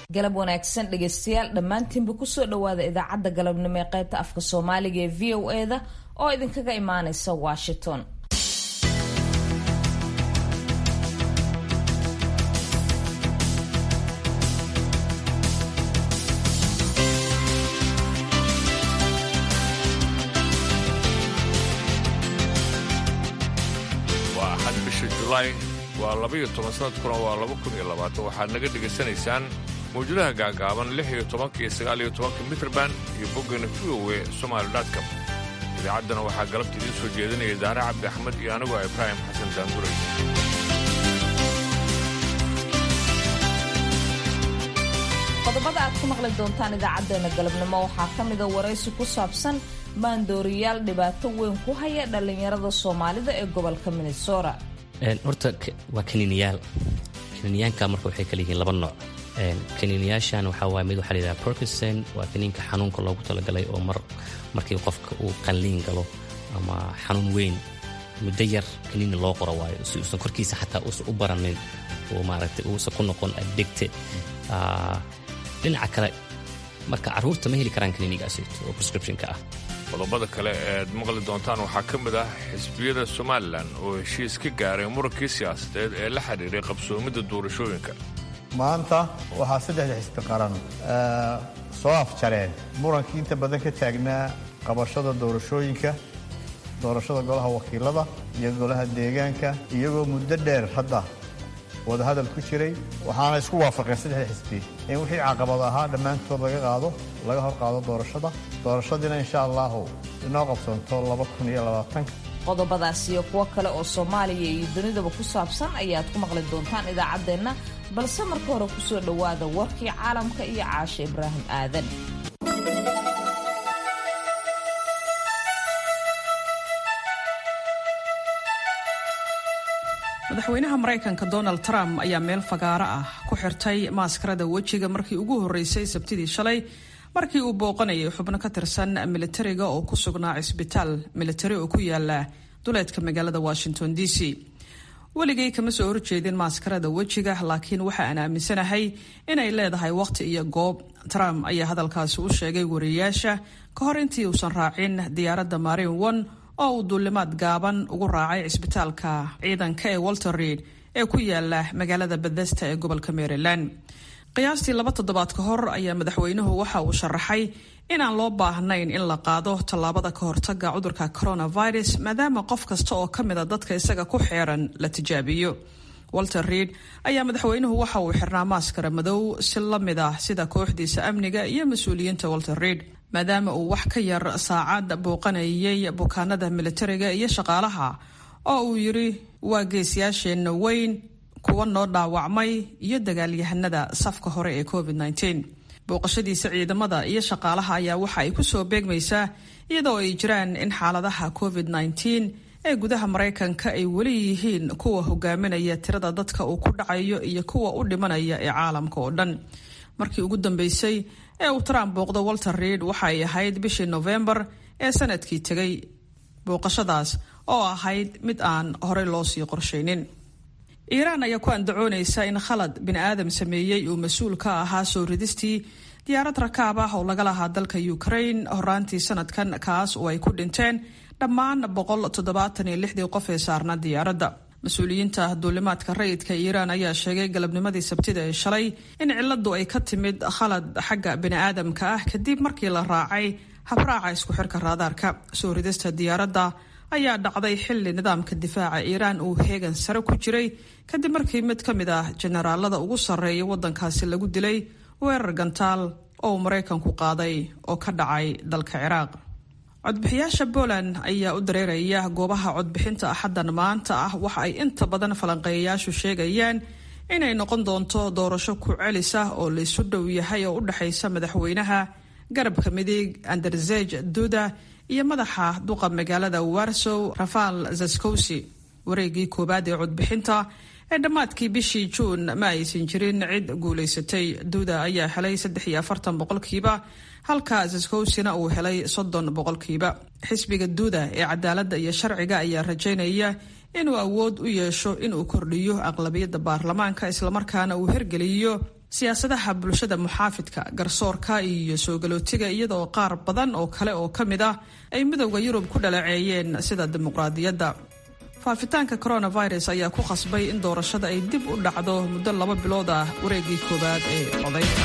galab wanaagsan dhegaystayaal dhammaantiinba kusoo dhowaada idaacadda galabnimo ee qaybta afka soomaaliga ee v o eda oo idinkaga imaanaysa washington waa axad bisha julaay waa labaiyo toban sanadkuna waa laba kun iyo labaatan waxaad naga dhegaysanaysaan mawjadaha gaagaaban lix iyo tobanka iyo sagaal iyo tobanka mitrband iyo boggana v o e somaali dotcom idaacaddana waxaa galabta idiin soo jeedinaya daare cabdi axmed iyo anigoo ibraahim xasan daanduray qodobada aad ku maqli doontaan idaacadeena galabnimo waxaa ka mida waraysi ku saabsan maandooriyaal dhibaato weyn ku haya dhallinyarada soomaalida ee gobolka minnesota horta waa kaniiniyaal kaniiniyaanka marka waxay kala yihiin laba nooc kaniiniyaashan waxaa waay mid waxaa la yidhaha perkison waa kaniinka xanuunka loogu talagalay oo mar markii qofka uu qalliin galo ama xanuun weyn muddo yar kaniini loo qoro waayo si uusan korkiisa xataa uusan u baranin oo maaragtay uusan ku noqon addicted dhinaca kale marka carruurta ma heli karaan kaniinigaasito oo prescriptionka ah qodobada kale ead maqli doontaan waxaa ka mid ah xisbiyada somalilan oo heshiis ka gaaray murankii siyaasadeed ee la xidhiiray qabsoomidda doorashooyinka maanta waxaa saddexda xisbi qaran soo afjareen murankii inta badan ka taagnaa qabashada doorashooyinka doorashada golaha wakiilada iyo golaha deegaanka iyagoo muddo dheer hadda wadahadal ku jiray waxaana isku waafaqeen saddexda xisbi in wixii caqabad ahaa dhammaantood laga qaado laga hor qaado doorashada doorashadiina insha allahu inoo qabsoonto laba kun iyo labaatanka qodobadaas iyo kuwo kale oo soomaaliya iyo dunidaba ku saabsan ayaad ku maqli doontaan idaacaddeenna balse marka hore kusoo dhowaada warkii caalamka iyo caashe ibraahim aadan madaxweynaha maraykanka donald trump ayaa meel fagaaro ah ku xirtay maaskarada wejiga markii ugu horreysay sabtidii shalay markii uu booqanayay xubno ka tirsan militariga oo ku sugnaa cisbitaal militari oo ku yaala duleedka magaalada washington d c weligay kama soo horjeedin maaskarada wejiga laakiin waxa aan aaminsanahay inay leedahay waqti iyo goob trump ayaa hadalkaasi u sheegay wariyayaasha ka hor intii uusan raacin diyaaradda marin one oo uu duulimaad gaaban ugu raacay cisbitaalka ciidanka ee walter reid ee ku yaala magaalada bethesda ee gobolka maryland qiyaastii laba toddobaad ka hor ayaa madaxweynuhu waxa uu sharaxay inaan loo baahnayn in la qaado tallaabada ka hortaga cudurka coronavirus maadaama qof kasta oo ka mida dadka isaga ku xeeran la tijaabiyo walter reid ayaa madaxweynuhu waxa uu xirnaa maaskara madow si la mid ah sida kooxdiisa amniga iyo mas-uuliyiinta walter reid maadaama uu wax ka yar saacad booqanayay bukaanada militariga iyo shaqaalaha oo uu yidhi waa geesiyaasheenna weyn kuwa noo dhaawacmay iyo dagaalyahanada safka hore ee covid -19 booqashadiisa ciidamada iyo shaqaalaha ayaa waxa ay kusoo beegmaysaa iyadoo ay jiraan in xaaladaha covid -19 ee gudaha maraykanka ay weli yihiin kuwa hogaaminaya tirada dadka uu ku dhacayo iyo kuwa u dhimanaya ee caalamka oo dhan markii ugu dambeysay ee uu trump booqdo walter reid waxa ay ahayd bishii novembar ee sanadkii tegay booqashadaas oo ahayd mid aan horey loo sii qorshaynin iiraan ayaa ku andacoonaysa in khalad bini aadam sameeyey uu mas-uul ka ahaa soo ridistii diyaarad rakaab ah oo laga lahaa dalka ukraine horaantii sanadkan kaas oo ay ku dhinteen dhammaan boqol toddobaatan iyo lixdii qof ee saarna diyaaradda mas-uuliyiinta duulimaadka rayidka iiraan ayaa sheegay galabnimadii sabtida ee shalay in ciladu ay ka timid khalad xagga bini'aadamka ah kadib markii la raacay habraaca isku xirka raadaarka soo ridista diyaaradda ayaa dhacday xilli nidaamka difaaca iiraan uu heegan sare ku jiray kadib markii mid ka mid ah jenaraalada ugu sarreeya waddankaasi lagu dilay weerar gantaal oo uu maraykanku qaaday oo ka dhacay dalka ciraaq codbixiyaasha poland ayaa u dareeraya goobaha codbixinta axaddan maanta ah waxa ay inta badan falanqeeyayaashu sheegayaan inay noqon doonto doorasho ku celis ah oo laysu dhow yahay oo u dhexaysa madaxweynaha garabka midig anderzej duda iyo madaxa duqa magaalada warsow rafaal zaskowsi wareegii koowaad ee codbixinta ee dhammaadkii bishii juun ma aysan jirin cid guulaysatay duuda ayaa helay saddex iyo afartan boqolkiiba halka zaskowsina uu helay soddon boqolkiiba xisbiga duuda ee cadaaladda iyo sharciga ayaa rajaynaya inuu awood u yeesho inuu kordhiyo aqlabiyadda baarlamaanka islamarkaana uu hergeliyo siyaasadaha bulshada muxaafidka garsoorka iyo soo galootiga iyadoo qaar badan oo kale oo ka mid ah ay midowda yurub ku dhaleeceeyeen sida dimuqraadiyadda faafitaanka coronavirus ayaa ku khasbay in doorashada ay dib u dhacdo muddo laba bilood ah wareegii koowaad ee codaynta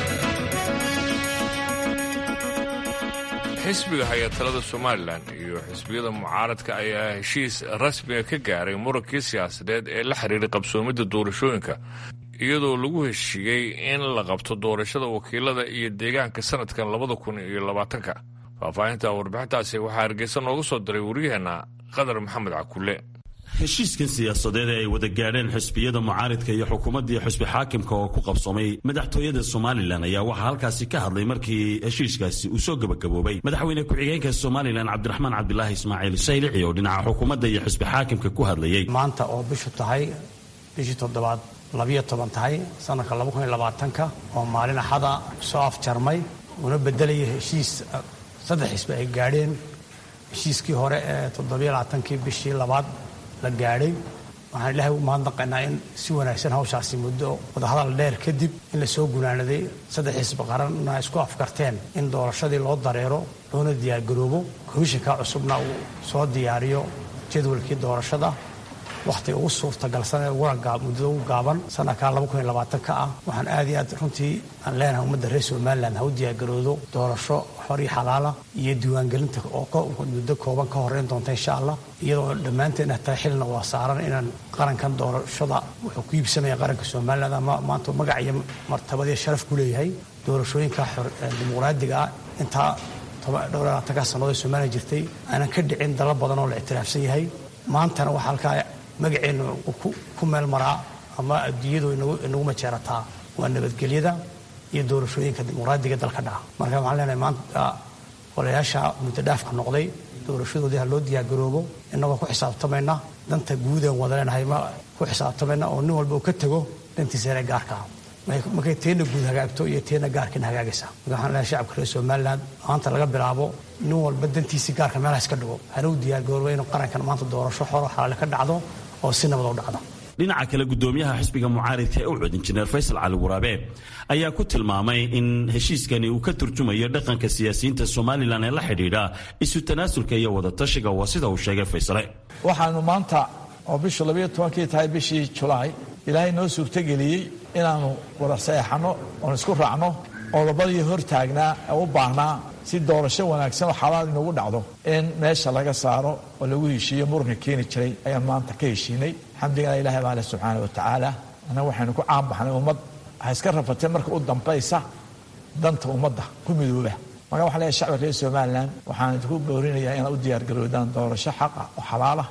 xisbiga haya talada somalilan iyo xisbiyada mucaaradka ayaa heshiis rasmiga ka gaaray murankii siyaasadeed ee la xiriiray qabsoomidda doorashooyinka iyadoo lagu heshiiyey in la qabto doorashada wakiilada iyo deegaanka sanadkan labada kun iyo labaatanka faahfaahinta warbixintaasi waxaa hargeysa nooga soo diray wariyaheenna qadar maxamed cakulle heshiiskan siyaasadeed ee ay wada gaadheen xisbiyada mucaaridka iyo xukuumaddii xisbi xaakimka oo ku qabsoomay madaxtooyada somalilan ayaa waxaa halkaasi ka hadlay markii heshiiskaasi uu soo gebagaboobay madaxweyne ku-xigeenka somalilan cabdiraxmaan cabdilaahi ismaaciil saylici oo dhinaca xukuumadda iyo xisbi xaakimka ku hadlayey maanta oo bishu tahay bishii toddobaad labiyo toban tahay sanadka laba kun iyo labaatanka oo maalin axada soo afjarmay una bedelaya heshiis saddex xisbi ay gaadheen heshiiskii hore ee toddobiyo labaatankii bishii labaad la gaadhay waxaan ilaahay u mahadnaqaynaa in si wanaagsan hawshaasi muddo wadahadal dheer kadib in la soo gunaanaday saddex xisbi qaranna isku afkarteen in doorashadii loo dareero loona diyaargaroobo komishinka cusubna uu soo diyaariyo jadwalkii doorashada wakhtiga ugu suurtagalsan ee muddada ugu gaaban sanadka ka ah waxaan aad iyo aad runtii aan leenahay ummadda reer somalilan ha u diyaargaroodo doorasho xor iyo xalaala iyo diiwaangelinta oo muddo kooban ka horeyn doonta insha allah iyadoo dhammaanteen tahay xilna waa saaran inaan qarankan doorashada wuxuu ku iibsamaya qaranka somalilan ama maanta magac iyo martabadiyo sharaf ku leeyahay doorashooyinka dimuqraadiga ah intaa dhowr labaatanka sannadood ee somalilan jirtay aanan ka dhicin dalo badan oo la ictiraafsan yahay maantana waxaa halkaa magaceenna ku meel maraa ama adduunyadu inagu majeerataa waa nabadgelyada iyo doorashooyinka dimuqraadiga dalka dhaca marka waxaan leenahay maanta olayaasha muddodhaafka noqday doorashadoodii ha loo diyaargaroobo innagoo ku xisaabtamayna danta guudeen wada leenahay ma ku xisaabtamayna oo nin walba uu ka tego dantiisa inay gaarka ah markay teena guud hagaagto iyo teena gaarkiina hagaagaysa marka waxaan leeyahay shacabka reer somaliland maanta laga bilaabo nin walba dantiisii gaarka meelaha iska dhigo hana u diyaargaroobo inuu qarankan maanta doorasho xoro xalaale ka dhacdo oo si nabad u dhacdo dhinaca kale gudoomiyaha xisbiga mucaaridka ee ucud injineer faysal cali waraabe ayaa ku tilmaamay in heshiiskani uu ka turjumayo dhaqanka siyaasiyiinta somalilan ee la xidhiidha isu tanaasulka iyo wadatashiga waa sida uu sheegay faysale waxaanu maanta oo bishu labayo tobankii tahay bishii julaay ilaahay noo suurtogeliyey inaannu wada saeexanno oon isku raacno qodobadii hor taagnaa ee u baahnaa si doorasho wanaagsan oo xalaal inagu dhacdo in meesha laga saaro oo lagu heshiiyo muranka keeni jiray ayaan maanta ka heshiinay xamdigana ilahay baa leh subxaana wa tacaala annaga waxaynu ku caanbaxnay ummad waxay iska rafatee marka u dambaysa danta ummadda ku midooba marka waxaan leeyahay shacbi reer somalilan waxaan idinku boorinayaa inaad u diyaargaroodaan doorasho xaqa oo xalaalah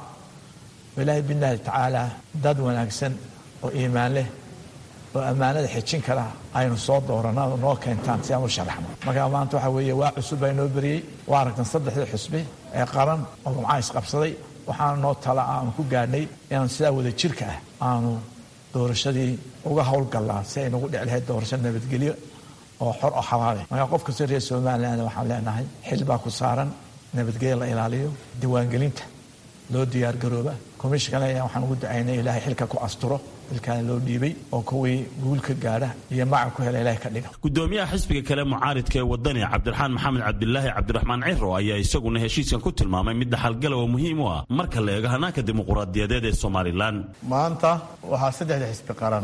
oo ilaahay billahi tacaala dad wanaagsan oo iimaan leh oo ammaanada xejin kara aynu soo doorana noo keentaan si aan u sharaxno marka maanta waxaa weeye waa cusub baa inoo beriyey waa aragtan saddexdii xusbi ee qaran oo gumcaa isqabsaday waxaana noo tala ah aanu ku gaadhnay inaanu sidaa wada jirka ah aanu doorashadii uga howlgallaa si ay nagu dhici lahayd doorasho nabadgelyo oo xor oo xalaale marka qof kasta reer somaliland waxaan leenahay xil baa ku saaran nabadgelyo la ilaaliyo diiwaangelinta loo diyaargarooba komishinkana waxaan ugu ducaynay ilaahay xilka ku asturo xilkaana loo dhiibay oo kuwii guul ka gaadha iyo maca ku hela ilahay ka dhiga gudoomiyaha xisbiga kale mucaaridka ee wadani cabdiraxmaan maxamed cabdilaahi cabdiraxmaan ciro ayaa isaguna heshiiskan ku tilmaamay mid dhaxalgala oo muhiim u ah marka la eego hanaanka dimuquraadiyadeed ee somalilan maanta waxaa saddexda xisbi qaran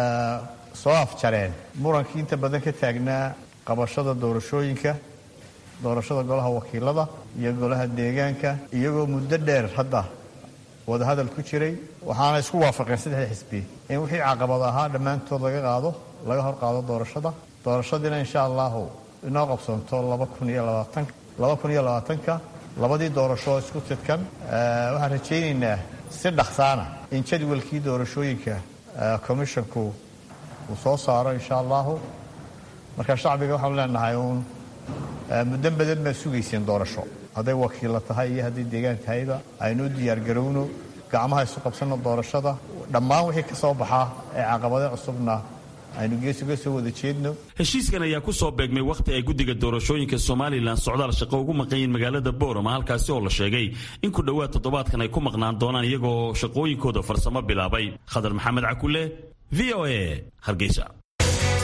soo afjareen murankii inta badan ka taagnaa qabashada doorashooyinka doorashada golaha wakiilada iyo golaha deegaanka iyagoo muddo dheer hadda wadahadal ku jiray waxaana isku waafaqeen saddexda xisbi in wixii caqabad ahaa dhammaantood laga qaado laga hor qaado doorashada doorashadiina insha allahu inoo qabsoonto laba kun iyo labaatan laba kun iyo labaatanka labadii doorasho oo isku tidkan waxaan rajaynaynaa si dhaksaana in jadwalkii doorashooyinka commissionku uu soo saaro insha allahu marka shacbiga waxaanu leenahay uun muddo badan baa sugayseen doorasho hadday wakiilla tahay iyo hadday deegaan tahayba aynu u diyaargarowno gacmaha isu qabsanno doorashada dhammaan wixii ka soo baxaa ee caqabade cusubna aynu gees uga soo wada jeedno heshiiskan ayaa ku soo beegmay wakhti ay guddiga doorashooyinka somalilan socdaal shaqo ugu maqanyiin magaalada boorama halkaasi oo la sheegay in ku dhowaad toddobaadkan ay ku maqnaan doonaan iyagoo shaqooyinkooda farsamo bilaabay khadar maxamed cakule v o a hargeysa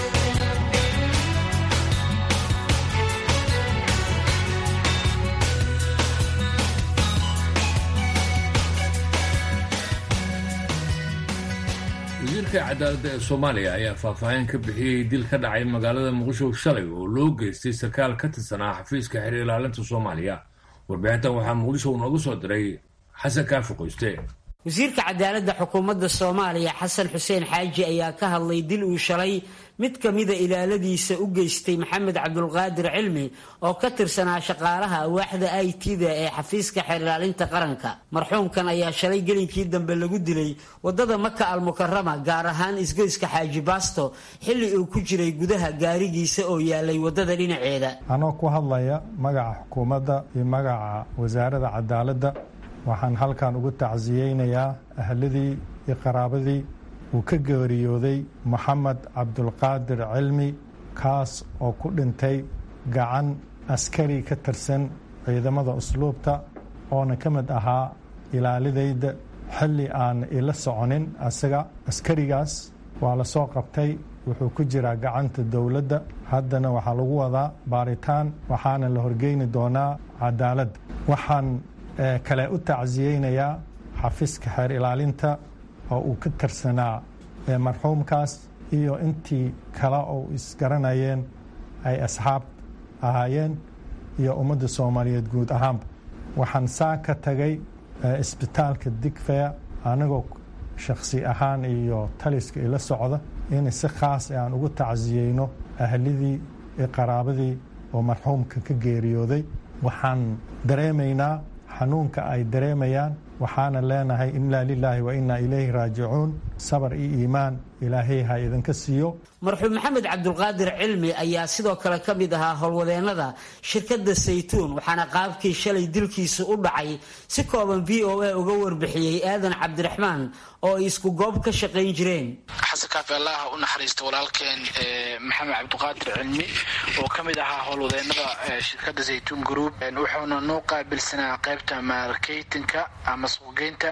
wasiirka cadaaladda ee soomaaliya ayaa faahfaahin ka bixiyey dil ka dhacay magaalada muqdisho shalay oo loo geystay sarkaal ka tirsanaa xafiiska xiriir ilaalinta soomaaliya warbixintan waxaa muqdisho uu noogu soo diray xasan kaafi qoyste wasiirka cadaaladda xukuumadda soomaaliya xasan xuseen xaaji ayaa ka hadlay dil uu shalay mid ka mida ilaaladiisa u geystay maxamed cabdulqaadir cilmi oo ka tirsanaa shaqaalaha awaaxda i t-da ee xafiiska xeerlaalinta qaranka marxuumkan ayaa shalay gelinkii dambe lagu dilay wadada maka almukarama gaar ahaan isgoyska xaaji baasto xilli uu ku jiray gudaha gaarigiisa oo yaalay wadada dhinaceeda anoo ku hadlaya magaca xukuumadda iyo magaca wasaaradda cadaaladda waxaan halkan ugu tacsiyeynayaa ahladii iyo qaraabadii uu ka geeriyooday moxamed cabdulqaadir cilmi kaas oo ku dhintay gacan askari ka tirsan ciidamada usluubta oona ka mid ahaa ilaalidayda xilli aan ila soconin asaga askarigaas waa la soo qabtay wuxuu ku jiraa gacanta dowladda haddana waxaa lagu wadaa baaritaan waxaana la horgeyni doonaa cadaaladda waxaan kale u tacsiyeynayaa xafiiska xeer ilaalinta oo uu ka tirsanaa marxuumkaas iyo intii kale oo isgaranayeen ay asxaab ahaayeen iyo ummadda soomaaliyeed guud ahaanba waxaan saa ka tagay isbitaalka digfeya anigoo shakhsi ahaan iyo taliska ila socda in si khaas aan ugu tacsiyeyno ahlidii iyo qaraabadii oo marxuumka ka geeriyooday waxaan dareemaynaa xanuunka ay dareemayaan waxaana leenahay inaa lilaahi wa inaa ilayhi raajicuun sabar iyo iimaan ilaahay ha idinka siiyo marxuum maxamed cabdulqaadir cilmi ayaa sidoo kale ka mid ahaa howlwadeennada shirkadda saytuun waxaana qaabkii shalay dilkiisu u dhacay si kooban v o a uga warbixiyey aadan cabdiraxmaan oo ay isku goob ka shaqayn jireen xasan kaafi allah u naxariista walaalkeen maxamed cabdiqaadir cilmi oo ka mid ahaa howlwadeennada shirkadda zaytuun group wuxuuna noo qaabilsanaa qaybta marketinka ama suuqgeynta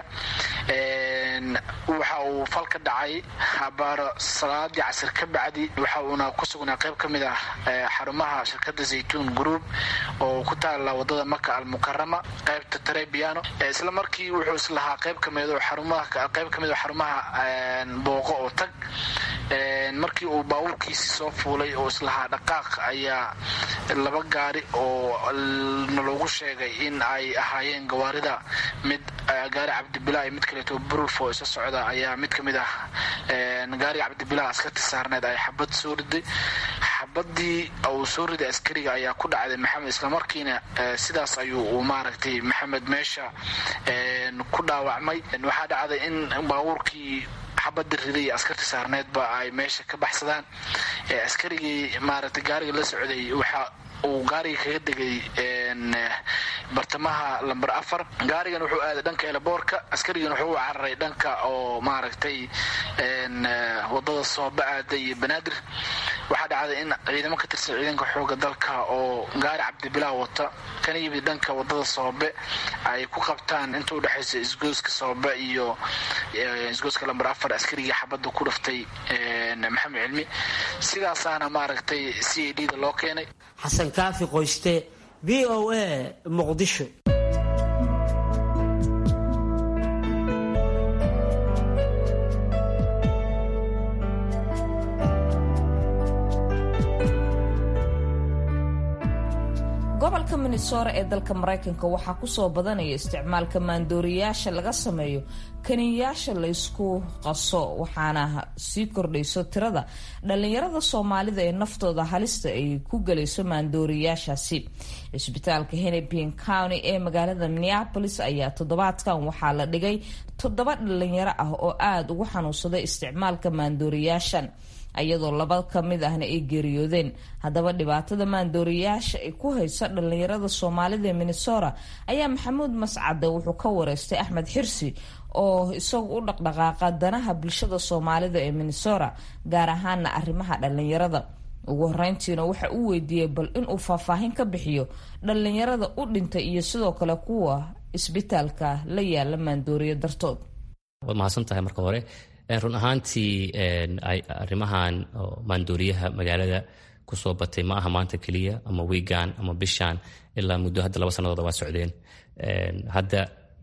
waxa uu fal ka dhacay habaaro salaadii casir ka bacdi waxa uuna ku sugnaa qayb ka mid ah xarumaha shirkadda zaytuun group oo ku taala wadada maka almukarama qaybta trebiano isla markii wuxuu islahaa qayb kamid xarumaha qayb kamid xarumaha booqo oo tag markii uu baabuurkiisi soo fuulay oo islahaa dhaqaaq ayaa laba gaari oo naloogu sheegay in ay ahaayeen gawaarida mid gaari cabdibilaa mid kaleeto burulfo isa socda ayaa mid kamid ah gaariga cabdibilaa askarti saarneed ay xabad soo riday xabadii uu soo riday askariga ayaa ku dhacday maxamed islamarkiina sidaas ayuu maaragtay maxamed meesha ku dhaawacmay waxaa dhacday in baabuurkii xabada riday askarti saarneedba ay meesha ka baxsadaan askarigii maaragtay gaariga la socday waxa uu gaariga kaga degay bartamaha lamber afar gaarigan wuxuu aaday dhanka elaboorka askarigan wuxuu u cararay dhanka oo maaragtay wadada sooba aada iyo banaadir waxaa dhacday in ciidamo ka tirsan ciidanka xooga dalka oo gaari cabdibilaa wata kana yimid dhanka wadada soobe ay ku qabtaan inta udhexaysa isgooska soobe iyo isgooska lamber afar askarigii xabadda ku dhaftay maxamed cilmi sidaasaana maaragtay c a d da loo keenay xasan kaafi qoyste v o a muqdisho gobolka minnesora ee dalka maraykanka waxaa kusoo badanaya isticmaalka maandooriyaasha laga sameeyo kaniyayaasha laysku qaso waxaana sii kordhayso tirada dhalinyarada soomaalida ee naftooda halista ay ku gelayso maandooriyaashaasi cisbitaalka hennepin county ee magaalada minneapolis ayaa toddobaadkan waxaa la dhigay toddoba dhalinyaro ah oo aada ugu xanuunsaday isticmaalka maandooriyaashan iyadoo laba ka mid ahna ay geeriyoodeen haddaba dhibaatada maandooriyaasha ay ku hayso dhalinyarada soomaalida ee minnesota ayaa maxamuud mascade wuxuu ka wareystay axmed xirsi oo isagu u dhaqdhaqaaqa danaha bulshada soomaalida ee minnesota gaar ahaana arrimaha dhalinyarada ugu horeyntiina waxa uu weydiiyey bal inuu faahfaahin ka bixiyo dhalinyarada u dhintay iyo sidoo kale kuwa isbitaalka la yaala maandooriya dartood waad mahadsan tahay marka hore run ahaantii arrimahan maandooriyaha magaalada kusoo batay ma aha maanta keliya ama wiigan ama bishaan ilaa muddo hadda laba sannadood waa socdeen hadda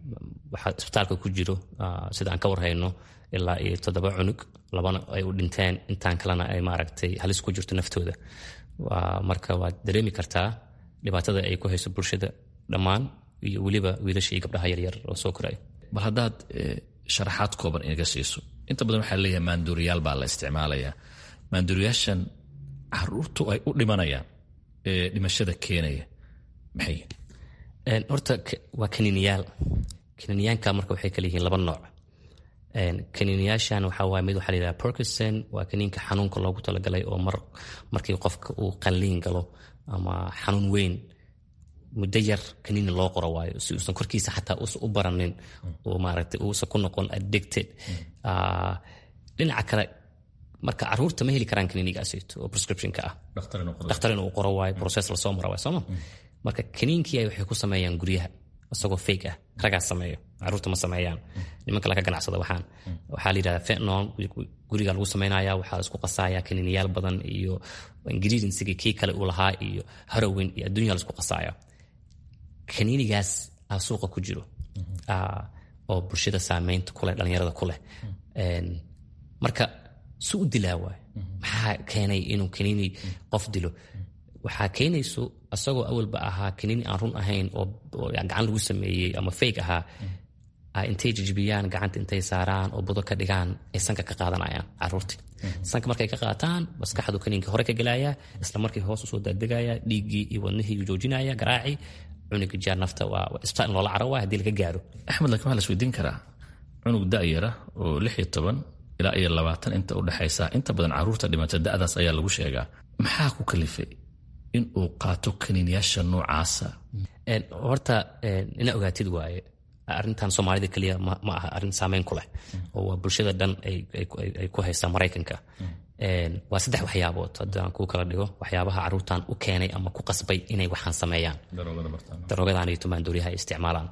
waxaa isbitaalka ku jiro sida aan ka warhayno ilaa iyo toddoba cunug labana ay u dhinteen intaan kalena ay maaragtay halis ku jirto naftooda marka waad dareemi kartaa dhibaatada ay ku hayso bulshada dhammaan iyo weliba wiilasha iyo gabdhaha yaryar oo soo koraya bal haddaad sharaxaad kooban inaga siiso inta badan waxaa leeyahay maanduuriyaal baa la isticmaalayaa maanduuriyaashan caruurtu ay u dhimanayaan ee dhimashada keenaya maxay horta waa kaniiniyaal kaniiniyaanka marka waxay kala yihiin laba nooc kaniiniyaashan waxaa waay mid waxaa layidhaha perkison waa kaniinka xanuunka loogu talagalay oo mar markii qofka uu qalliin galo ama xanuun weyn muddo yar kaniini loo qoro waayo si uusan korkiisa xataa uusan u baranin oo maaragtay uusan ku noqon addicted dhinaca kale marka caruurta ma heli karaan kaniinigaasito oo prescriptionka ah dhakhtar inuu qoro waayo process lasoo mara waay sooma marka kaniinkii ay waxay ku sameeyaan guryaha isagoo fake ah ragaas sameeyo caruurta ma sameeyaan nimanka laga ganacsada waxaan waxaa la yidhahdaa fentnon guriga lagu sameynaya waxaa la isku qasaya kaniiniyaal badan iyo ingredientsiga kii kale uu lahaa iyo harowin iyo adduunya la isku qasaya kaniinigaas aa suuqa ku jiro oo bulshada saameynta kuleh dhalinyarada ku leh marka su u dilaa waay maxaa keenay inuu kaniini qof dilo waxaa keenayso isagoo awalba ahaa kaniini aan run ahayn oo gacan lagu sameeyey ama fayg ahaa intay jijibiyaan gacanta intay saaraan oo budo ka dhigaan ay sanka ka qaadanayaan caruurtii sanka markay ka qaataan maskaxdu kaniinka hore ka gelaya isla markii hoos usoo daadegaya dhiiggii iyo wadnihii joojinaya garaacii cunuga jaar nafta waa isbitaal in loola caro waay haddii laga gaaro axmed laakiin waxaa la isweydiin karaa cunug da'yara oo lix iyo toban ilaa iyo labaatan inta u dhexaysa inta badan caruurta dhimata da'daas ayaa lagu sheegaa maxaa ku kalifay in uu qaato kaniiniyaasha noocaasa horta ina ogaatid waaye arrintan soomaalida keliya ma aha arrin saameyn ku leh oo waa bulshada dhan ay ku haysaa maraykanka waa saddex waxyaabood haddaan kuu kala dhigo waxyaabaha caruurtan u keenay ama ku qasbay inay waxaan sameeyaan daroogadan iyo tumaandooryaha ay isticmaalaan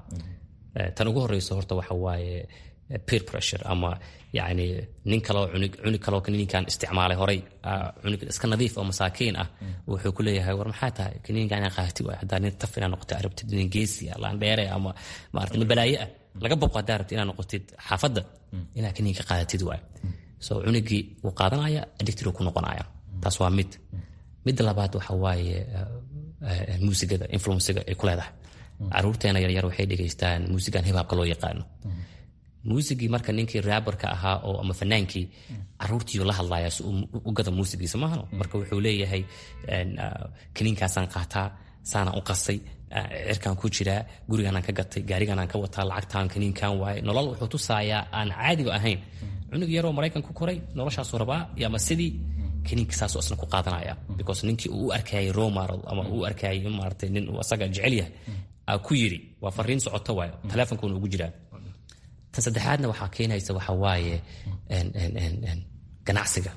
tan ugu horeyso horta waxa waaye peer pressure ama yani nin kaloo cunug cunug kaloo kaniinkan isticmaalay horay cunug iska nadiif oo masaakiin ah wuxuu ku leeyahay war maxaa tahay kaniinkan inaa qaati waay haddaa nin taf inaa noqotid arabtid nin geesi ah laandheere ama maarata nin balaaye ah laga boqo haddaa rabtid inaa noqotid xaafadda inaa kaniinka qaadatid waay so cunugii wuu qaadanaya addicted uu ku noqonaya taas waa mid midda labaad waxa waaye muusigada influenciga ay ku leedahay caruurteena yaryar waxay dhegaystaan muusigan hibaabka loo yaqaano muusigii marka ninkii raabarka ahaa oo ama fanaankii caruurtiiu la hadlaya si u gada muusigiisa maahan marka wuxuu leeyahay kaniinkaasaan qaataa saanaan u qasay cirkaan ku jiraa gurigaanaan ka gatay gaarigaanaan ka wataa lacagtaan kaniinkan waaye nolol wuxuu tusaayaa aan caadiba ahayn cunug yaroo maraykan ku koray noloshaasuu rabaa ama sidii kaniinka saasuu asna ku qaadanaya because ninkii uu u arkayay romaral ama uu arkayay maaragtay nin uu asaga jecel yahay aa ku yiri waa fariin socoto waayo teleefonkuuna ugu jiraa tan saddexaadna waxaa keenaysa waxa waaye ganacsiga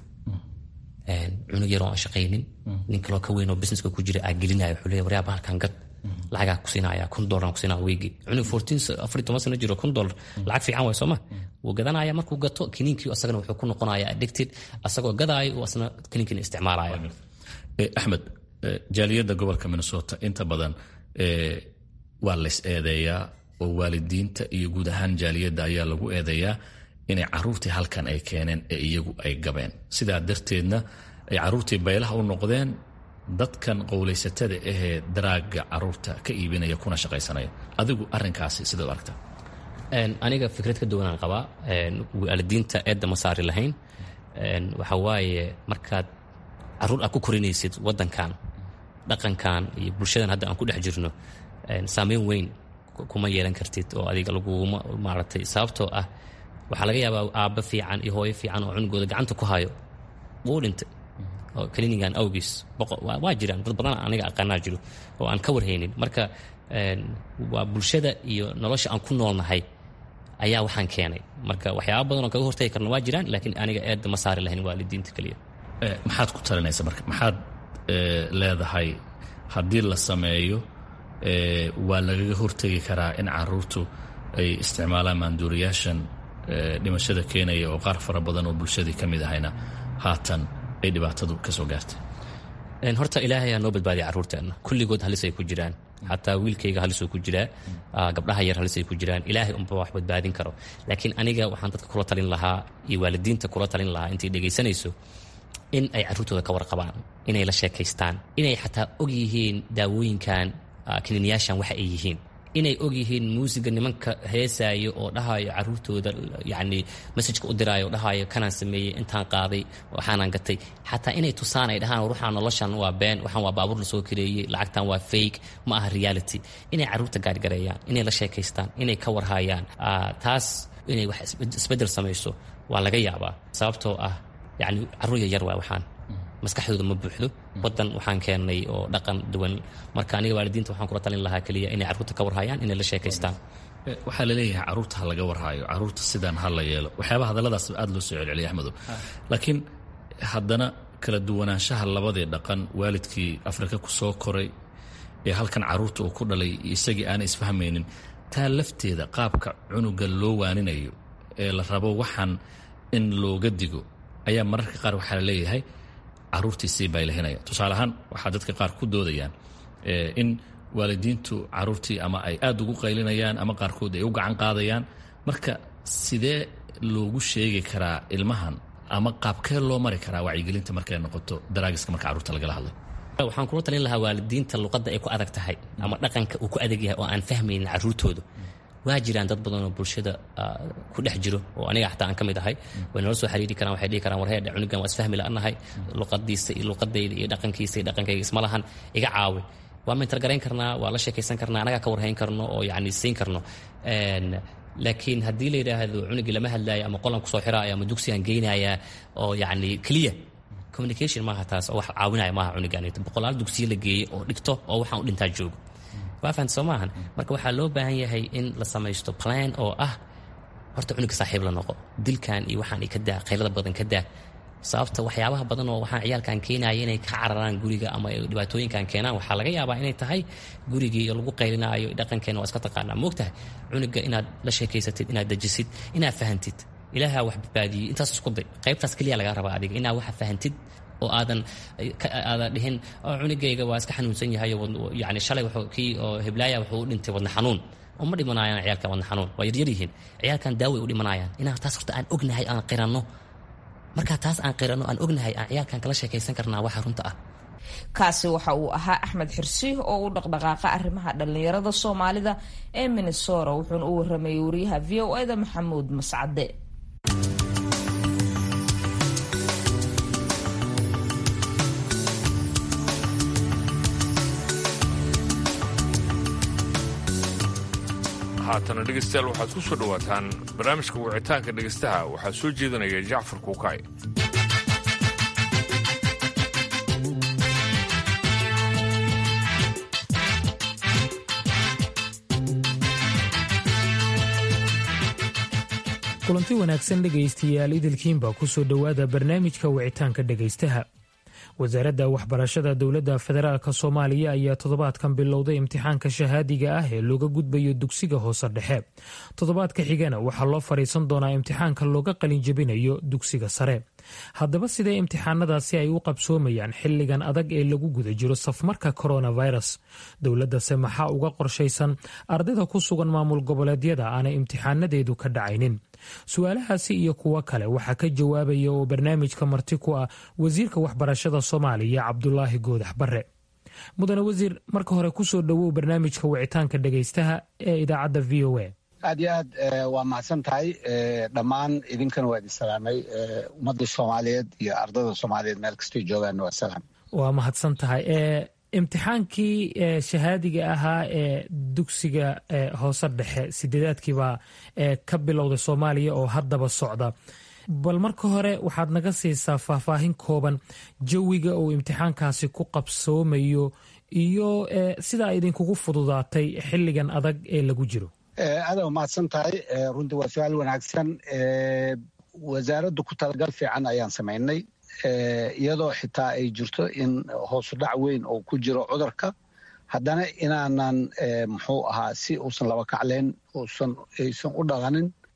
cunug yaroo aan shaqaynin nin kaloo ka weyn oo businesska ku jira aa gelinaya wuxuu leeyahay waryaaba halkan gad lacagaa ku siinaya kun dollar ku siinaya weegi cunug fourteen afar toban sano jiro kun dollar lacag fiican waay sooma wuu gadanaya markuu gato kaniinkii asagana wuxuu ku noqonaya addicted asagoo gadaayo uu asna kaniinkiina isticmaalaya axmed jaaliyadda gobolka minnesota inta badan waa lays eedeeyaa oo waalidiinta iyo guud ahaan jaaliyadda ayaa lagu eedeeyaa inay caruurtii halkan ay keeneen ee iyagu ay gabeen sidaa darteedna ay caruurtii baylaha u noqdeen dadkan qowlaysatada ahee daraaga caruurta ka iibinaya kuna shaqaysanaya adigu arinkaasi sidaad aragtaa aniga fikrad ka duwanaan qabaa waalidiinta eedda ma saari lahayn waxa waaye markaad caruur aad ku korinaysid wadankan dhaqankan iyo bulshadan hadda aan ku dhex jirno saameyn weyn kuma yeelan kartid oo adiga laguma maaragtay sababtoo ah waxaa laga yaabaa aabba fiican iyo hooyo fiican oo cunugooda gacanta ku hayo wuu dhintay oo klinigan awgiis waa jiraan dad badan aniga aqaanaa jiro oo aan ka warhaynin marka waa bulshada iyo nolosha aan ku noolnahay ayaa waxaan keenay marka waxyaaba badan oo kaga hortagi karna waa jiraan laakiin aniga eedda ma saari lahayn waalidiinta keliya maxaad ku talinaysa marka maxaad leedahay haddii la sameeyo waa lagaga hortegi karaa in caruurtu ay isticmaalaan maanduuriyaashan dhimashada keenaya oo qaar fara badan oo bulshadii ka mid ahayna haatan ay dhibaatadu ka soo gaartay horta ilaahay aa noo badbaadiya carruurteenna kulligood halis ay ku jiraan xataa wiilkayga halisoo ku jiraa gabdhaha yar halisay ku jiraan ilaahay unba wax badbaadin karo laakiin aniga waxaan dadka kula talin lahaa iyo waalidiinta kula talin lahaa intay dhegaysanayso in ay carruurtooda ka warqabaan inay la sheekaystaan inay xataa og yihiin daawooyinkan kiniinyaashan waxa ay yihiin inay og yihiin muusiga nimanka heesaayo oo dhahayo caruurtooda yani masajka u diraayo oo dhahayo kanaan sameeyey intaan qaaday waxaanaan gatay xataa inay tusaan ay dhahaan ruuxaan noloshan waa been waxaan waa baabuur lasoo kareeyey lacagtan waa fake ma aha reality inay caruurta gaargareeyaan inay la sheekaystaan inay ka warhayaan taas inay wax isbeddel samayso waa laga yaabaa sababtoo ah yani carruur yaryar waa waxaan maskaxdooda ma buuxdo wadan waxaan keennay oo dhaqan duwan marka aniga waalidiinta waxaan kula talin lahaa keliya inay carruurta ka warhayaan inay la sheekaystaan waxaa laleeyahay carruurta ha laga warhaayo carruurta sidaan ha la yeelo waxyaaba hadalladaas aad loo soo celceliya axmedow laakiin haddana kala duwanaanshaha labadii dhaqan waalidkii afrika ku soo koray ee halkan carruurta uu ku dhalay isagii aanay isfahmaynin taa lafteeda qaabka cunuga loo waaninayo ee la rabo waxaan in looga digo ayaa mararka qaar waxaa la leeyahay caruurtiisii baylahinaya tusaale ahaan waxaa dadka qaar ku doodayaan in waalidiintu caruurtii ama ay aad ugu qaylinayaan ama qaarkood ay u gacan qaadayaan marka sidee loogu sheegi karaa ilmahan ama qaabkee loo mari karaa wacyigelinta markay noqoto daraagiska marka carruurta lagala hadlay waxaan kula talin lahaa waalidiinta luqadda ay ku adag tahay ama dhaqanka uu ku adag yahay oo aan fahmaynin carruurtooda waa jiraan dad badan oo bulshada ku dhex jiro oo aniga xataa aan ka mid ahay way nala soo xiriiri karaan waxay dhihi karaan warheedhe cunugan waa isfahmi la'anahay luqadiisa iyo luqadayda iyo dhaqankiisa iyo dhaqankayga isma lahan iga caawi waa mentalgarayn karnaa waa la sheekaysan karnaa anagaa ka warhayn karno oo yacni siin karno laakiin haddii la yidhaahdo cunugii lama hadlaayo ama qolan kusoo xiraayo ama dugsigaan geynayaa oo yacni clear communication maaha taas oo wax caawinaya maaha cunugan boqolaal dugsiyo la geeyey oo dhigto oo waxaan u dhintaa joogo waa fahamta soo maahan marka waxaa loo baahan yahay in la samaysto plan oo ah horta cunuga saaxiib la noqo dilkan iyo waxaan ka daa qaylada badan ka daa sababta waxyaabaha badan oo waxaan ciyaalkan keenaya inay ka cararaan guriga ama dhibaatooyinkan keenaan waxaa laga yaabaa inay tahay gurigii lagu qaylinaayo dhaqankeena waa iska taqaanaa moogtahay cunuga inaad la sheekaysatid inaad dejisid inaad fahantid ilaahaa wax badbaadiyey intaas isku day qaybtaas keliya lagaa rabaa adiga inaad waxa fahantid oo aadan aadan dhihin cunugayga waa iska xanuunsan yahay yani shalay kii oo heblaaya wuxuu u dhintay wadna xanuun uma dhimanayaan ciyaalkan wadna xanuun waa yaryar yihiin ciyaalkan daaway u dhimanayaan inaan taas horta aan ognahay aan qiranno markaa taas aan qiranno aan ognahay aan ciyaalkan kala sheekaysan karnaa waxa runta ah kaasi waxa uu ahaa axmed xirsi oo u dhaqdhaqaaqa arrimaha dhallinyarada soomaalida ee minnesora wuxuuna u waramayay wariyaha v o eda maxamuud mascade haatana dhegaystayaal waxaad ku soo dhowaataan barnaamijka wicitaanka dhegaystaha waxaa soo jeedinaya jacfar kuukay kulanti wanaagsan dhegaystayaal idilkiinba ku soo dhowaada barnaamijka wicitaanka dhegaystaha wasaaradda waxbarashada dowladda federaalk soomaaliya ayaa toddobaadkan bilowday imtixaanka shahaadiga ah ee looga gudbayo dugsiga hoose dhexe toddobaadka xigana waxaa loo fadhiisan doonaa imtixaanka looga qalinjabinayo dugsiga sare haddaba sidee imtixaanadaasi ay u qabsoomayaan xilligan adag ee lagu guda jiro safmarka coronavirus dowladdase maxaa uga qorshaysan ardayda ku sugan maamul goboleedyada aanay imtixaanadeedu ka dhacaynin su-aalahaasi iyo kuwo kale waxaa ka jawaabaya oo barnaamijka marti ku ah wasiirka waxbarashada soomaaliya cabdulaahi goodax bare mudane wasiir marka hore kusoo dhowow barnaamijka wicitaanka dhegaystaha ee idaacadda v o a aad iyo aad waa mahadsan tahay dhammaan idinkana waa idin salaamay ummadda soomaaliyeed iyo ardayda soomaaliyeed meel kastay joogaan waa salaam waa mahadsan tahay imtixaankii shahaadiga ahaa ee dugsiga hoose dhexe sideedaadkiibaa ka bilowday soomaaliya oo haddaba socda bal marka hore waxaad naga siisaa faahfaahin kooban jawiga uu imtixaankaasi ku qabsoomayo iyo sidaa idinkugu fududaatay xilligan adag ee lagu jiro aada mahadsan tahay runtii waa su-aal wanaagsan wasaaraddu ku talagal fiican ayaan samaynay iyadoo xitaa ay jirto in hoosu dhac weyn oo ku jiro cudurka haddana inaanan muxuu ahaa si uusan laba kacleyn uusan aysan u dhaqanin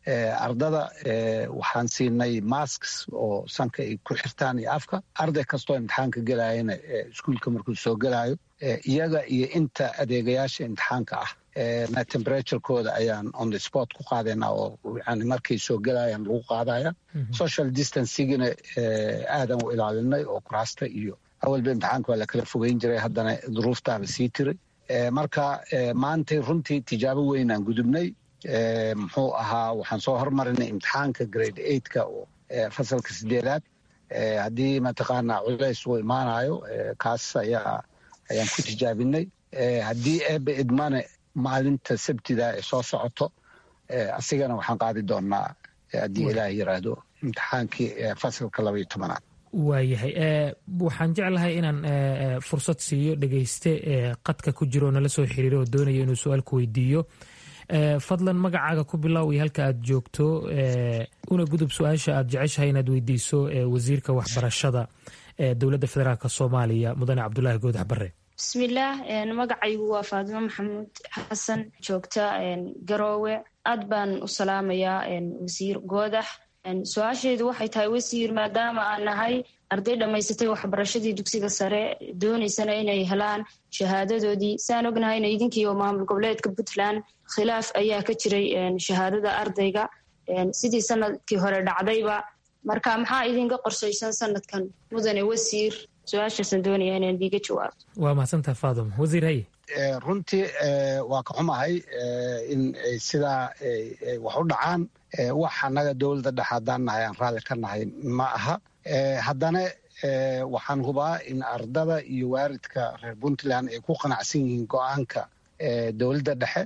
ardada waxaan siinay masks oo sanka ay ku xirtaan iyo afka arday kastoo imtixaanka gelayana iskuulka markuu soo gelayo iyaga iyo inta adeegayaasha imtixaanka ah na temperaturekooda ayaan on the sport ku qaadayna oo yani markay soo gelayaan lagu qaadaya social distancigina aadan u ilaalinay oo kuraasta iyo awalba imtixaanka waa lakala fogeyn jiray haddana duruuftaaba sii tiray marka maantay runtii tijaabo weynaan gudubnay muxuu ahaa waxaan soo hormarinay imtixaanka grade eigtka oo fasalka sideedaad haddii mataqaana culays uu imaanayo kaas ayaa ayaan ku tijaabinay haddii eebe idmane maalinta sabtida ee soo socoto asigana waxaan qaadi doonaa haddii ilaah yiraahdo imtixaankii fasalka laba iyo tobanaad waayahay waxaan jeclahay inaan fursad siiyo dhegeyste qadka ku jiro oo nala soo xiriiro oo doonaya inuu su-aal ku weydiiyo fadlan magacaaga ku bilow iyo halka aad joogto una gudub su-aasha aad jeceshahay inaad weydiiso wasiirka waxbarashada dowladda federaalk soomaaliya mudane cabdulaahi goodax bare bismillaah magacaygu waa faadimo maxamuud xasan joogta garoowe aad baan u salaamayaa wasiir goodax su-aashaydu waxay tahay wasiir maadaama aan nahay arday dhammaysatay waxbarashadii dugsiga sare doonaysana inay helaan shahaadadoodii saan ognahayna idinkiiyo maamul goboleedka puntland khilaaf ayaa ka jiray shahaadada ardayga sidii sanadkii hore dhacdayba marka maxaa idinka qorsaysan sanadkan mudane wasiir su-aashaasaan doonaya inaan diiga jawaabto waa mahadsantaha faadum wasiir haye runtii waa ka xumahay in sidaa wax u dhacaan wax annaga dowladda dhexe haddaan nahay aan raalli ka nahay ma aha haddana waxaan hubaa in ardada iyo waaridka reer puntland ay ku qanacsan yihiin go-aanka dowladda dhexe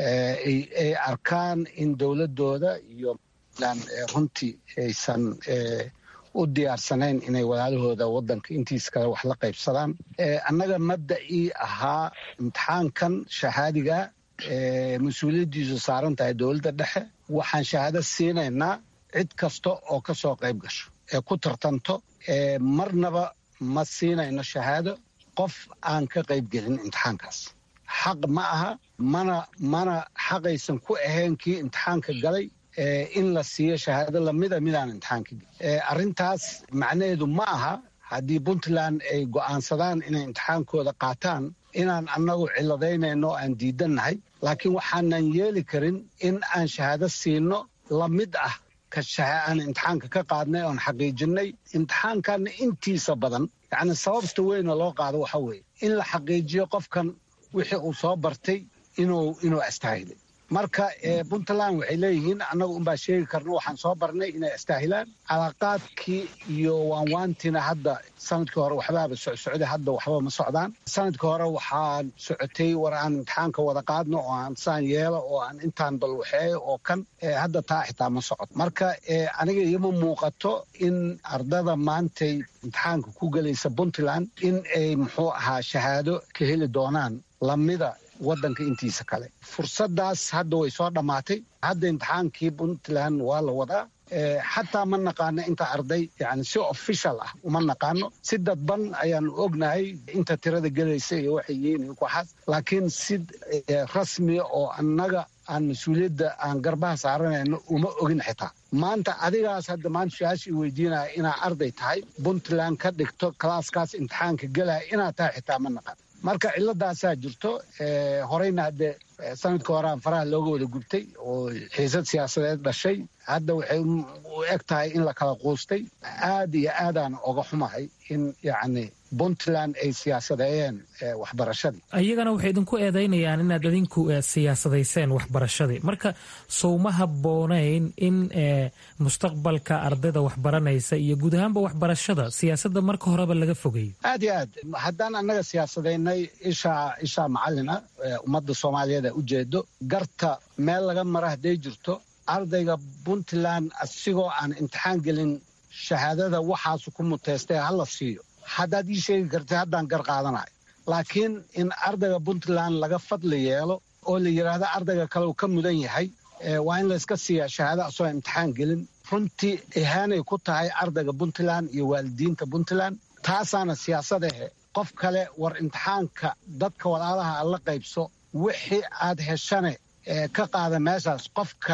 ay arkaan in dowladooda iyo runtii aysan u diyaarsanayn inay walaalahooda wadanka intiis kale wax la qaybsadaan annaga mabda'ii ahaa imtixaankan shahaadiga mas-uuliyaddiisu saaran tahay dowladda dhexe waxaan shahaado siinaynaa cid kasta oo ka soo qayb gasho ee ku tartanto marnaba ma siinayno shahaado qof aan ka qaybgelin imtixaankaas xaq ma aha mana mana xaqaysan ku ahayn kii imtixaanka galay in la siiyo shahaado lamida midaan imtixaanka arrintaas macnaheedu ma aha haddii puntland ay go'aansadaan inay imtixaankooda qaataan inaan annagu ciladaynayno aan diidannahay laakiin waxaanan yeeli karin in aan shahaado siino lamid ah aan imtixaanka ka qaadnay oon xaqiijinay imtixaankanna intiisa badan yacni sababta weyna loo qaado waxa weeye in la xaqiijiyo qofkan wixii uu soo bartay inuu inuu astaahilay marka puntland waxay leeyihiin annagu unbaa sheegi karna waxaan soo barnay inay astaahilaan calaaqaadkii iyo waanwaantiina hadda sanadkii hore waxbaaba socsocday hadda waxba ma socdaan sanadkii hore waxaan socotay war aan imtixaanka wada qaadno oo aan saan yeelo oo aan intaan balwaxeeyo oo kan hadda taa xitaa ma socoto marka aniga ioma muuqato in ardada maantay imtixaanka ku gelaysa puntland in ay muxuu ahaa shahaado ka heli doonaan lamida wadanka intiisa kale fursadaas hadda way soo dhammaatay hadda imtixaankii puntland waa la wadaa xataa ma naqaano inta arday yani si official ah uma naqaano si dadban ayaanu ognahay inta tirada gelaysa iyo waxay yihiin iyo kuxaas laakiin si rasmiya oo annaga aan mas-uuliyadda aan garbaha saaranayno uma ogin xitaa maanta adigaas hadda maanta su-aasha i weydiinaya inaa arday tahay puntland ka dhigto kalaaskaas imtixaanka gelaya inaad tahay xitaa ma naqaan marka ciladaasaa jirto horeyna hadde sanadka horean faraha looga wada gubtay oo xiisad siyaasadeed dhashay hadda waxay u eg tahay in la kala quustay aad iyo aadaan oga xumahay in yacni puntland ay siyaasadeeyeen waxbarashadii iyagana waxay idinku eedaynayaan inaad idinku siyaasadayseen waxbarashadii marka sowma habboonayn in mustaqbalka ardayda waxbaranaysa iyo guud ahaanba waxbarashada siyaasadda marka horeba laga fogeeyo aad iyo aad haddaan annaga siyaasadaynay ishaa ishaa macallin ah ummadda soomaaliyeed a ujeedo garta meel laga mara hadday jirto ardayga puntland asigoo aan imtixaan gelin shahaadada waxaasu ku muteystay hala siiyo haddaad ii sheegi kartay haddaan gar qaadanayo laakiin in ardayga puntland laga fadli yeelo oo la yidhaahdo ardayga kale uu ka mudan yahay waa in layska siiyaa shahaado asagoo imtixaan gelin runtii ihaanay ku tahay ardayga puntland iyo waalidiinta puntland taasaana siyaasadahe qof kale war imtixaanka dadka walaalaha aad la qaybso wixii aad heshane ka qaada meeshaas qof kale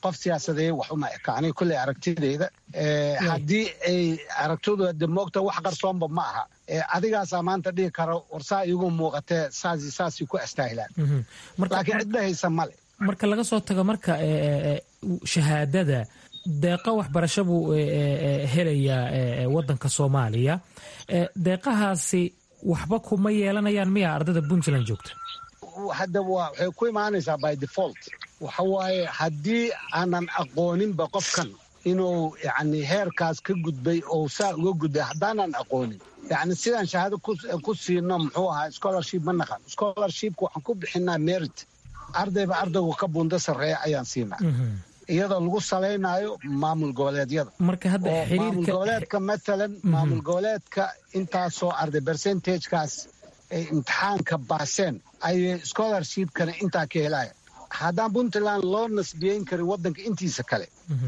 qof siyaasadeeye wax uma eka aniga kolley aragtideyda haddii ay aragtoodu de moogta wax qarsoonba ma aha adigaasaa maanta dhihi kara war saa iigu muuqatee saasi saasay ku astaahilaan laakiin cidda haysa male marka laga soo tago marka shahaadada deeqo waxbarasho buu helayaa wadanka soomaaliya deeqahaasi waxba kuma yeelanayaan miya ardayda puntland joogta hadda waxay ku imaanaysaa by default waxa waaye haddii aanan aqooninba qofkan inuu yani heerkaas ka gudbay oo saa uga gudbay haddaanan aqoonin yani sidaan shahaado ku siino muxuu ahaa scholarship ma naqan scholarshipka waxaan ku bixinaa merit ardayba ardaygu ka bunda sarreeya ayaan siinaa iyadoo lagu salaynayo maamul goboleedyada maamul goboleedka matalan maamul goboleedka intaasoo arday percentagekaas ay imtixaanka baaseen ayay scholarshipkana intaa ka helaya haddaan puntland loo nasbiyeyn karin waddanka intiisa kale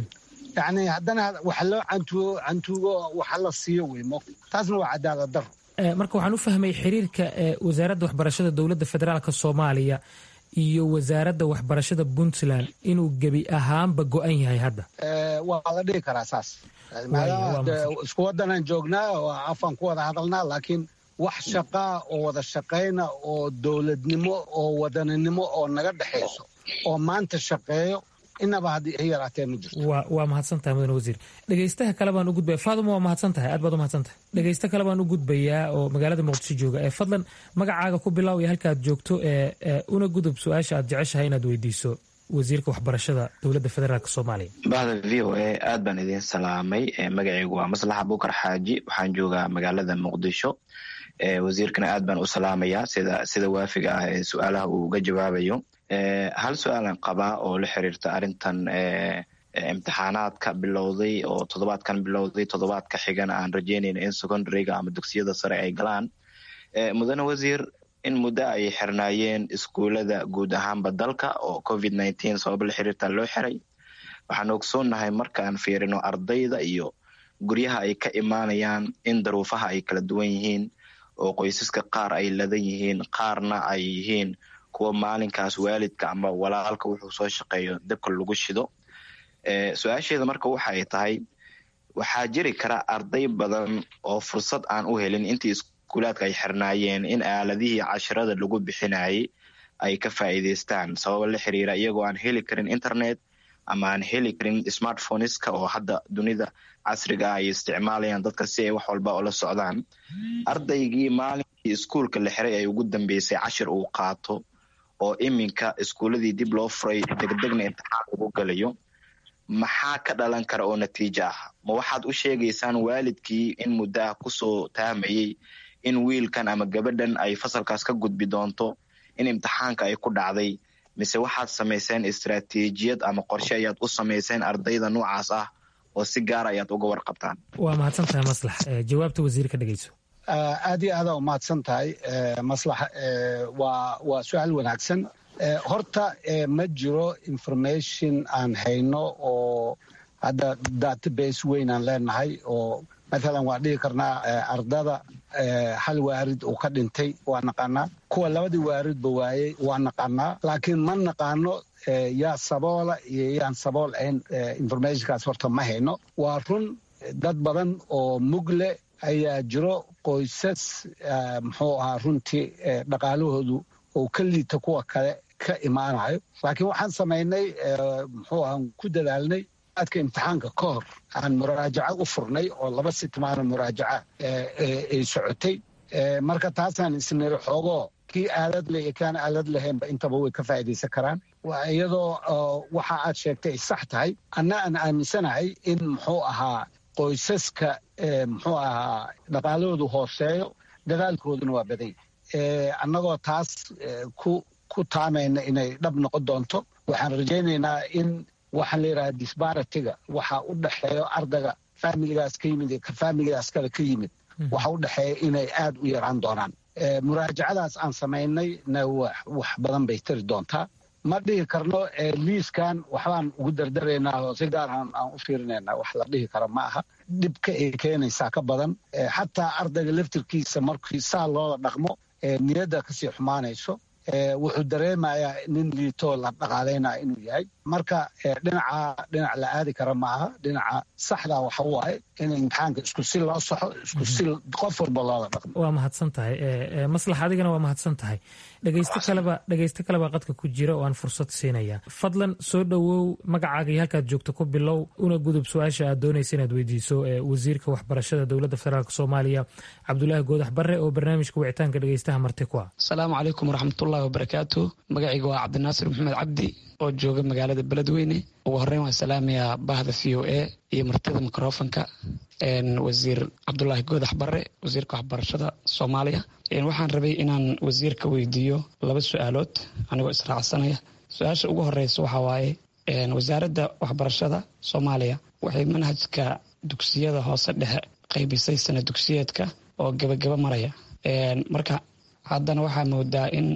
yani haddana waxa loo cantuugo waxa la siiyo weymo taasna waa cadaalad daro marka waxaan u fahmay xiriirka wasaaradda waxbarashada dowladda federaalk soomaaliya iyo wasaaradda waxbarashada puntland inuu gebi ahaanba go-an yahay hadda waa la dhihi karaa saas maadaama isku waddanaan joognaa oo afaan ku wada hadalnaa laakiin wax shaqaa oo wada shaqayna oo dowladnimo oo wadaninimo oo naga dhexayso oo maanta shaqeeyo inaba haddii ay yaraatee ma jirto waa mahadsan tahay mudane wasiir dhegeystaha kale baan u gudbaya faaduma waa mahadsan tahay aad baad u mahadsan tahay dhegeysta kale baan u gudbayaa oo magaalada muqdisho jooga ee fadlan magacaaga ku bilow iyo halka aad joogto ee una gudub su-aasha aad jeceshahay inaad weydiiso wasiirka waxbarashada dowladda federaalk soomaaliya bahda v o a aad baan idiin salaamay magacaygu waa maslaxa buukar xaaji waxaan joogaa magaalada muqdisho wasiirkana aad baan u salaamayaa sida sida waafiga ah ee su-aalaha uu uga jawaabayo hal su-aalan qabaa oo la xiriirta arrintan imtixaanaadka bilowday oo toddobaadkan bilowday toddobaadka xigana aan rajeynayna in secondaryga ama dugsiyada sare ay galaan mudane wasiir in muddo ay xirnaayeen iskuulada guud ahaanba dalka oo covid nineteen sababa la xiriirta loo xiray waxaan ogsoonnahay markaan fiirino ardayda iyo guryaha ay ka imaanayaan in daruufaha ay kala duwan yihiin oo qoysaska qaar ay ladan yihiin qaarna ay yihiin kuwa maalinkaas waalidka ama walaalka wuxuu soo shaqeeyo dabka lagu shido su-aasheeda marka waxa ay tahay waxaa jiri kara arday badan oo fursad aan u helin intii iskuulaadka ay xirnaayeen in aaladihii cashirada lagu bixinayay ay ka faa'iidaystaan sababa la xiriira iyagoo aan heli karin internet ama aan heli karin smartphoneska oo hadda dunida casriga ah ay isticmaalayaan dadka si ay wax walba ola socdaan ardaygii maalinkii iskuulka la xiray ay ugu dambeysay cashir uu qaato oo iminka iskuuladii dib loo furay degdegna imtixaan lagu galayo maxaa ka dhalan kara oo natiijo ah ma waxaad u sheegaysaan waalidkii in muddo ah kusoo taamayey in wiilkan ama gabadhan ay fasalkaas ka gudbi doonto in imtixaanka ay ku dhacday mise waxaad samayseen istaraatiijiyad ama qorshe ayaad u samayseen ardayda noocaas ah oo si gaara ayaad uga warqabtaan waa mahadsan tahay maslax jawaabta wasiirka dhegeyso aad iyo aadaa umahadsan tahay maslax waa waa su-aal wanaagsan horta ma jiro information aan hayno oo hadda database weyn aan leenahay oo mathalan waan dhihi karnaa ardada hal waarid uu ka dhintay waa naqaanaa kuwa labadii waaridba waayey waa naqaanaa laakiin ma naqaano yaa saboola iyo yaan sabool ahayn informationkaas horta ma hayno waa run dad badan oo mugle ayaa jiro qoysas muxuu ahaa runtii dhaqaalahoodu oo ka liita kuwa kale ka imaanayo laakiin waxaan samaynay muxuu ahaa ku dadaalnay aadka imtixaanka ka hor aan muraajaco u furnay oo laba sitmaano muraajaca ay socotay marka taasaan isniri xoogoo kii aalad leh iyo kaan aalad lahaynba intaba way ka faa'iidaysan karaan iyadoo waxa aad sheegtay ay sax tahay anna aan aaminsanahay in muxuu ahaa qoysaska muxuu ahaa dhaqaalahoodu hooseeyo dadaalkooduna waa baday annagoo taas ku ku taamayna inay dhab noqon doonto waxaan rajaynaynaa in waxaan la yidhaha disbaratiga waxa u dhexeeyo ardayga faamiligaas ka yimid ka faamiligaas kale ka yimid waxa u dhexeeya inay aad u yaraan doonaan muraajacadaas aan samaynay na wax badan bay tari doontaa ma dhihi karno liiskan waxbaan ugu dardaraynaa oo si gaar aan aan u fiirinaynaa wax la dhihi karo ma aha dhibka ay keenaysaa ka badan xataa ardayga laftirkiisa markii saa loola dhaqmo niyadda kasii xumaanayso wuxuu dareemayaa nin liitoo la dhaqaalaynaya inuu yahay marka dhinaca dhinac la aadi kara maaha dhinaca saxda waxa waaye in imtixaanka isku si loo saxo isku si qof walba loola dhaqmo waa mahadsan tahay maslax adigana waa mahadsan tahay dhegeysto kaleba dhegeysto kaleba qadka ku jira oo aan fursad siinaya fadlan soo dhowow magacaaga iyo halkaad joogto ku bilow una gudub su-aasha aad doonaysa inaad weydiiso wasiirka waxbarashada dowladda federaalk soomaaliya cabdulaahi goodax barre oo barnaamijka wicitaanka dhegeystaha marti ku ah asalaamu calaykum waraxmatullahi wabarakaatu magacayga waa cabdinaasir maxamed cabdi oo jooga magaalada beledweyne ugu horreyn waan salaamayaa bahda v o a iyo martida mikrofonka wasiir cabdulaahi goodax barre wasiirka waxbarashada soomaaliya waxaan rabay inaan wasiirka weydiiyo laba su-aalood anigoo israacsanaya su-aasha ugu horeysa waxaa waaye wasaaradda waxbarashada soomaaliya waxay manhajka dugsiyada hoose dhexe qaybisay sana dugsiyeedka oo gebagaba maraya marka haddana waxaa moodaa in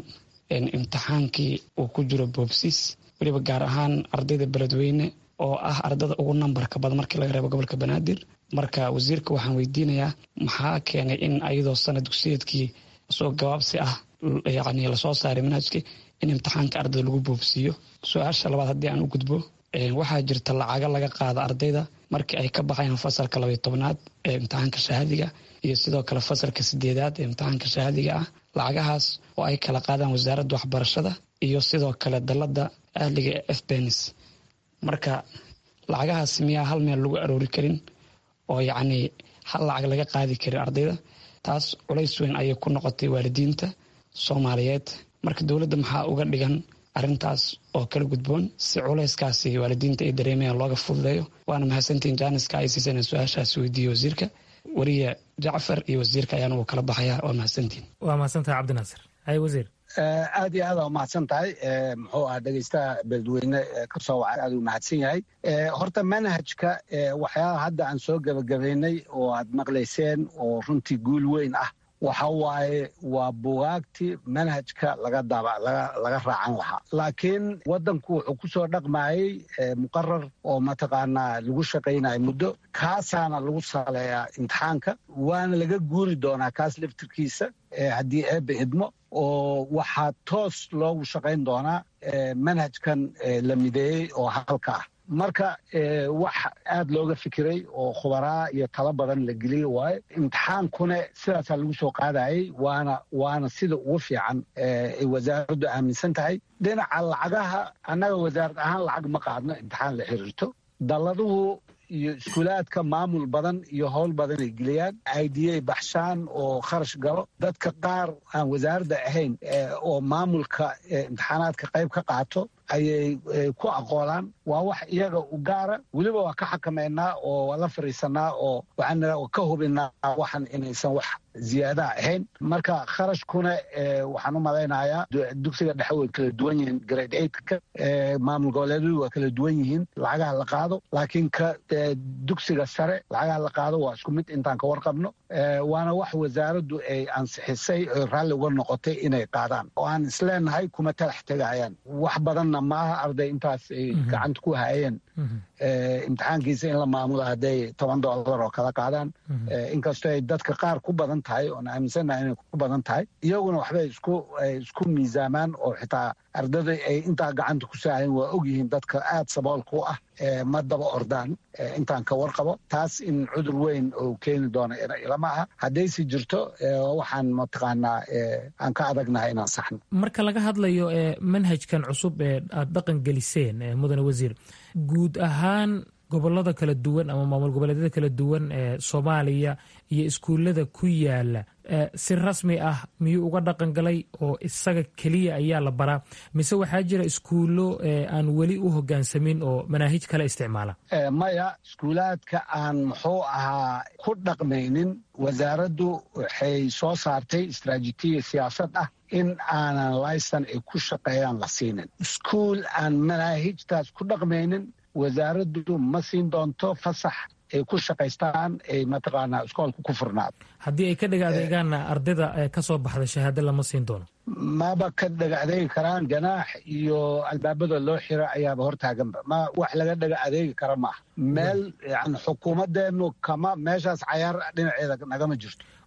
imtixaankii uu ku jiro boobsiis weliba gaar ahaan ardayda beledweyne oo ah ardada ugu nambarka badan markii laga reebo gobolka banaadir marka wasiirka waxaan weydiinayaa maxaa keenay in ayadoo sana dugsiyeedkii soo gabaabsi ah yani lasoo saaray manhajkii in imtixaanka ardayda lagu boobsiiyo su-aasha labaad haddii aan u gudbo waxaa jirta lacaga laga qaada ardayda markii ay ka baxayaan fasalka labaiy tobnaad ee imtixaanka shahaadiga iyo sidoo kale fasalka sideedaad ee imtixaanka shahaadiga ah lacagahaas oo ay kala qaadaan wasaaradda waxbarashada iyo sidoo kale dalada ahliga ee fbenis marka lacagahaas miyaa hal meel lagu aroori karin oo yacnii hal lacag laga qaadi karin ardayda taas culays weyn ayay ku noqotay waalidiinta soomaaliyeed marka dowladda maxaa uga dhigan arrintaas oo kala gudboon si culayskaasi waalidiinta ay dareemayaan looga fududeeyo waana mahadsantiin jaaniska ay siiseen su-aashaas weydiiye wasiirka wariye jacfar iyo wasiirka ayaan ugu kala baxaya waa mahadsantiin waa mahadsantahay cabdinaasir hay wasiir aad iyo aad aa umahadsan tahay muxuu ah dhegeystaha beledweyne kasoo wacay aad u mahadsan yahay horta manhajka waxyaalaha hadda aan soo gebagabaynay oo aad maqlayseen oo runtii guul weyn ah waxa waaye waa bugaagtii manhajka laga daba laga raacan lahaa laakiin waddanku wuxuu ku soo dhaqmayey muqarar oo mataqaanaa lagu shaqaynayo muddo kaasaana lagu saleeyaa imtixaanka waana laga guuri doonaa kaas laftirkiisa haddii eebbe idmo oo waxaa toos loogu shaqayn doonaa manhajkan la mideeyey oo halka ah marka wax aad looga fikiray oo khubaraa iyo talo badan la geliyey waaye imtixaankuna sidaasaa lagu soo qaadayey waana waana sida ugu fiican ay wasaaraddu aaminsan tahay dhinaca lacagaha annaga wasaarad ahaan lacag ma qaadno imtixaan la xiriirto dalladuhu iyo iskuulaadka maamul badan iyo howl badan ay geliyaan idiyay baxshaan oo kharash galo dadka qaar aan wasaaradda ahayn oo maamulka imtixaanaadka qayb ka qaato ayay ku aqoolaan waa wax iyaga u gaara weliba waa ka xakameynaa oo waa la fariisanaa oo waxaan ka hubinaa waxan inaysan wax ziyaadaha ahayn marka kharashkuna waxaan u malaynayaa dugsiga dhexe way kala duwan yihiin grade eightka maamul goboleedyadu waa kala duwan yihiin lacagaha la qaado laakiin ka dugsiga sare lacagaha la qaado waa isku mid intaan ka warqabno waana wax wasaaraddu ay ansixisay oo raalli uga noqotay inay qaadaan oo aan isleenahay kuma talax tegayaan wax badanna maaha arday intaas ay gacanta ku hayeen imtixaankiisa in la maamulo hadday toban dollar oo kala qaadaan inkastoo ay dadka qaar ku badan tahay oon aaminsannahay inay ku badan tahay iyaguna waxbay isku isku miisaamaan oo xitaa ardada ay intaa gacanta ku saahayn waa ogyihiin dadka aad saboolka u ah ma daba ordaan intaan ka warqabo taas in cudur weyn oo keeni doona ilama aha haddaysi jirto waxaan mataqaanaa aan ka adagnahay inaan saxno marka laga hadlayo manhajkan cusub ee aad dhaqan geliseen mudane wasiir guud ahaan gobolada kala duwan ama maamul goboleedyada kala duwan ee soomaaliya iyo iskuullada ku yaala si rasmi ah miyuu uga dhaqan galay oo isaga keliya ayaa la baraa mise waxaa jira iskuullo aan weli u hogaansamin oo manaahij kale isticmaala maya iskuulaadka aan muxuu ahaa ku dhaqmaynin wasaaraddu waxay soo saartay istraatijiya siyaasad ah in aanan laysan ay ku shaqeeyaan la siinin iskuul aan manaahijtaas ku dhaqmaynin wasaaraddu ma siin doonto fasax ay ku shaqaystaan ay mataqaanaa iskoolka ku furnaado haddii ay ka dhaga adeegaanna ardayda ka soo baxda shahaado lama siin doono maba ka dhaga adeegi karaan ganaax iyo albaabada loo xira ayaaba hortaaganba ma wax laga dhaga adeegi kara maaha meel yani xukuumadeennu kama meeshaas cayaar dhinaceeda nagama jirto